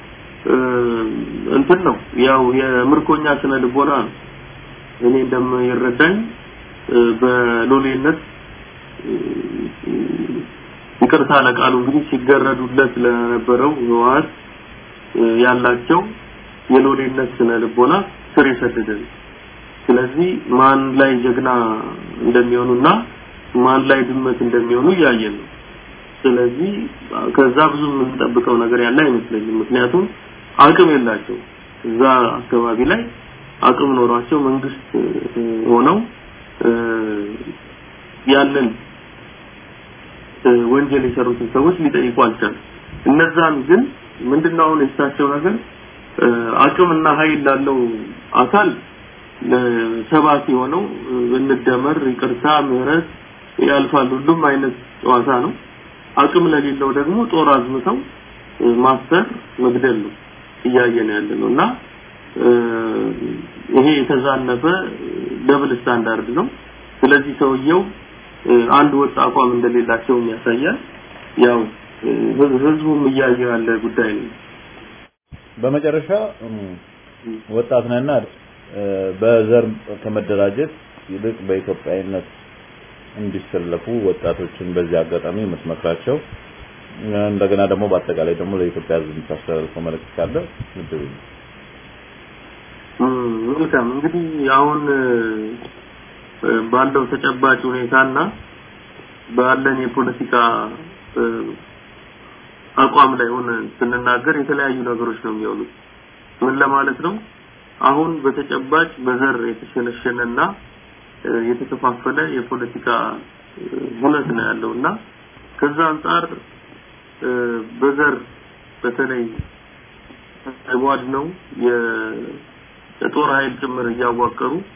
እንትን ነው ያው የምርኮኛ ስነ ልቦና ነው እኔ እንደምይረዳኝ በሎሌነት ይቅርታ ለቃሉ እንግዲህ ሲገረዱለት ለነበረው ህወሓት ያላቸው የሎሌነት ስነ ልቦና ስር የሰደደ ነው። ስለዚህ ማን ላይ ጀግና እንደሚሆኑና ማን ላይ ድመት እንደሚሆኑ እያየን ነው። ስለዚህ ከዛ ብዙ የምንጠብቀው ነገር ያለ አይመስለኝም። ምክንያቱም አቅም የላቸው እዛ አካባቢ ላይ አቅም ኖሯቸው መንግስት ሆነው ያንን ወንጀል የሰሩትን ሰዎች ሊጠይቁ አልቻሉም። እነዛን ግን ምንድነው አሁን የሳቸው ነገር አቅምና ኃይል ላለው አካል ሰባኪ ሆነው እንደመር ይቅርታ፣ ምህረት ያልፋል ሁሉም አይነት ጨዋታ ነው። አቅም ለሌለው ደግሞ ጦር አዝምተው ማሰር መግደል ነው እያየን ያለ ነው እና ይሄ የተዛነፈ ደብል ስታንዳርድ ነው። ስለዚህ ሰውየው አንድ ወጥ አቋም እንደሌላቸው ያሳያል። ያው ህዝቡም እያየው ያለ ጉዳይ ነው። በመጨረሻ ወጣት ነህና በዘር ከመደራጀት ይልቅ በኢትዮጵያዊነት እንዲሰለፉ ወጣቶችን በዚህ አጋጣሚ የምትመክራቸው እንደገና ደግሞ በአጠቃላይ ደግሞ ለኢትዮጵያ ህዝብ የምታስተላልፈው መልእክት ካለ ምድብ መልካም እንግዲህ አሁን ባለው ተጨባጭ ሁኔታና ባለን የፖለቲካ አቋም ላይ ሆነ ስንናገር የተለያዩ ነገሮች ነው የሚሆኑት። ምን ለማለት ነው? አሁን በተጨባጭ በዘር የተሸነሸነና የተከፋፈለ የፖለቲካ ሁነት ነው ያለውና ከዛ አንጻር በዘር በተለይ ተጓድ ነው የጦር ኃይል ጭምር እያዋቀሩ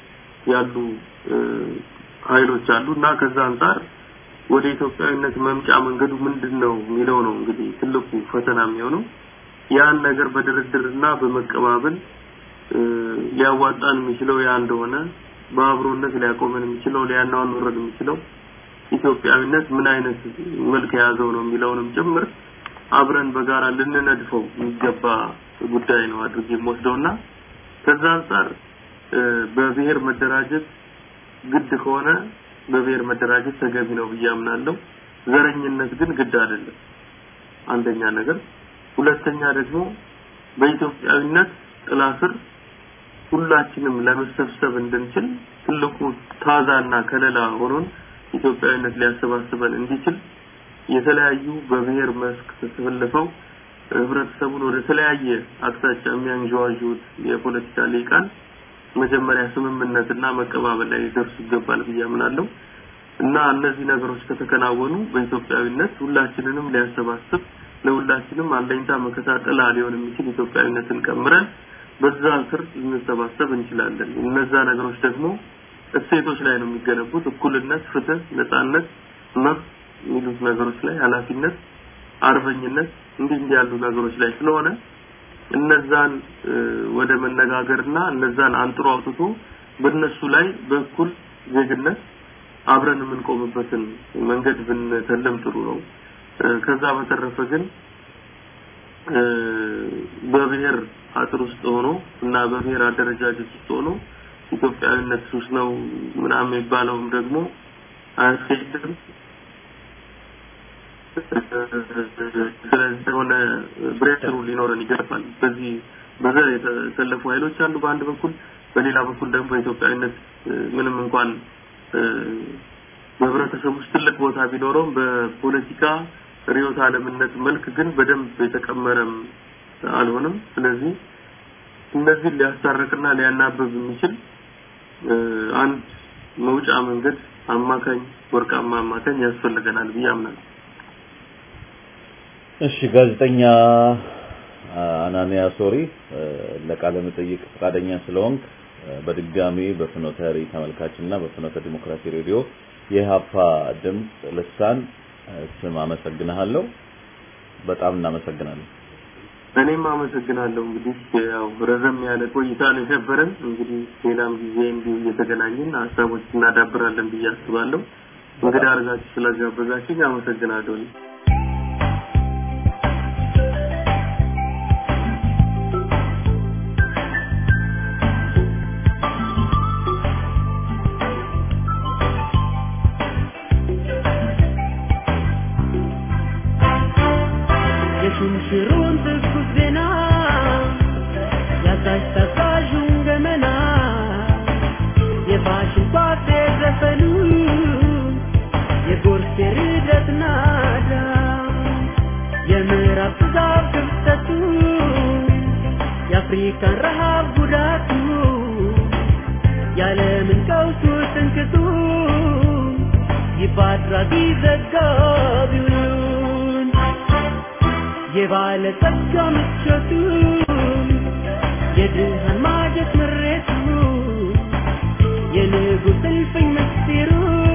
ያሉ ኃይሎች አሉ እና ከዛ አንጻር ወደ ኢትዮጵያዊነት መምጫ መንገዱ ምንድን ነው የሚለው ነው እንግዲህ ትልቁ ፈተና የሚሆነው ያን ነገር በድርድርና በመቀባበል ሊያዋጣን የሚችለው ያ እንደሆነ በአብሮነት ሊያቆመን የሚችለው ሊያናወረን የሚችለው ኢትዮጵያዊነት ምን አይነት መልክ የያዘው ነው የሚለውንም ጭምር አብረን በጋራ ልንነድፈው የሚገባ ጉዳይ ነው አድርጌ የምወስደውና ከዛ አንጻር በብሔር መደራጀት ግድ ከሆነ በብሔር መደራጀት ተገቢ ነው ብዬ አምናለሁ። ዘረኝነት ግን ግድ አይደለም። አንደኛ ነገር፣ ሁለተኛ ደግሞ በኢትዮጵያዊነት ጥላ ስር ሁላችንም ለመሰብሰብ እንድንችል ትልቁ ታዛና ከለላ ሆኖን ኢትዮጵያዊነት ሊያሰባስበን እንዲችል የተለያዩ በብሔር መስክ ተሰልፈው ህብረተሰቡን ወደ ተለያየ አቅጣጫ የሚያንዣዋዡት የፖለቲካ ሊቃን መጀመሪያ ስምምነትና መቀባበል ላይ ሊደርሱ ይገባል ብዬ አምናለሁ እና እነዚህ ነገሮች ከተከናወኑ በኢትዮጵያዊነት ሁላችንንም ሊያሰባስብ ለሁላችንም አለኝታ መከታ ጥላ ሊሆን የሚችል ኢትዮጵያዊነትን ቀምረን በዛ ስር ልንሰባሰብ እንችላለን። እነዛ ነገሮች ደግሞ እሴቶች ላይ ነው የሚገነቡት። እኩልነት፣ ፍትህ፣ ነጻነት፣ መብት የሚሉት ነገሮች ላይ ኃላፊነት፣ አርበኝነት እንዲህ እንዲህ ያሉ ነገሮች ላይ ስለሆነ እነዛን ወደ መነጋገርና እነዛን አንጥሮ አውጥቶ በእነሱ ላይ በእኩል ዜግነት አብረን የምንቆምበትን መንገድ ብንተለም ጥሩ ነው። ከዛ በተረፈ ግን በብሔር አጥር ውስጥ ሆኖ እና በብሔር አደረጃጀት ውስጥ ሆኖ ኢትዮጵያዊነት ሱስ ነው ምናምን የሚባለውም ደግሞ አያስኬድም። ስለዚህ የሆነ ብሬክሩ ሊኖረን ይገባል። በዚህ በዘር የተሰለፉ ኃይሎች አሉ በአንድ በኩል፣ በሌላ በኩል ደግሞ በኢትዮጵያዊነት ምንም እንኳን በህብረተሰብ ውስጥ ትልቅ ቦታ ቢኖረውም በፖለቲካ ርዕዮተ ዓለምነት መልክ ግን በደንብ የተቀመረም አልሆነም። ስለዚህ እነዚህን ሊያስታርቅና ሊያናበብ የሚችል አንድ መውጫ መንገድ አማካኝ ወርቃማ አማካኝ ያስፈልገናል ብዬ አምናለሁ። እሺ ጋዜጠኛ አናንያ ሶሪ ለቃለ መጠይቅ ፈቃደኛ ስለሆንክ በድጋሚ በፍኖተ ሪ ተመልካችና በፍኖተ ዲሞክራሲ ሬዲዮ የሀፓ ድምፅ ልሳን ስም አመሰግናለሁ። በጣም እናመሰግናለን። እኔም አመሰግናለሁ። እንግዲህ ያው ረዘም ያለ ቆይታ ነው የነበረን። እንግዲህ ሌላም ጊዜ እንዲሁ እየተገናኘን ሀሳቦች እናዳብራለን ብዬ አስባለሁ። እንግዲህ አድርጋችሁ ስለጋበዛችሁኝ አመሰግናለሁ። የሹምሽሩን ትኩስ ዜና ያዛዥ ተጓዡን ገመና የፋሽን ቋጤ ዘፈኑ የጎርፍ የርደት ናዳ የምዕራብ ትዛብ ክፍተቱ የአፍሪካን ረሃብ ጉዳቱ የዓለምን ቀውሱ ትንክቱ ይፋ አድራጊ ዘጋቢውን የባለጸጋ ምቾቱ የድሃን ማጀት ምሬቱ የንጉሥ እልፍኝ ምስጢሩ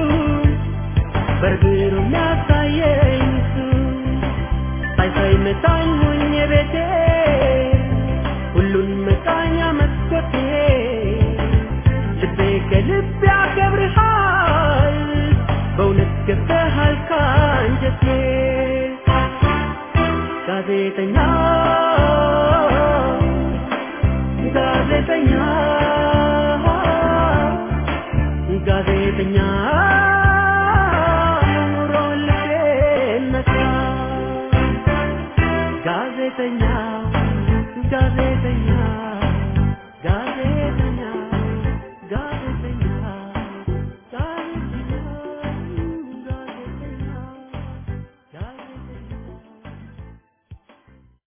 በርግሩ የሚያሳየኝ እሱ ሳይሳይ መታኝ ሆኜ ቤቴ ሁሉን መቃኛ መስኮቴ ልቤ ከልብ ያከብርሃል በእውነት ገብተሃል ካንጀቴ ጋዜጠኛ ጋዜጠኛ ጋዜጠኛ ኑሮን ልቤን ነካ ጋዜጠኛ ጋዜጠኛ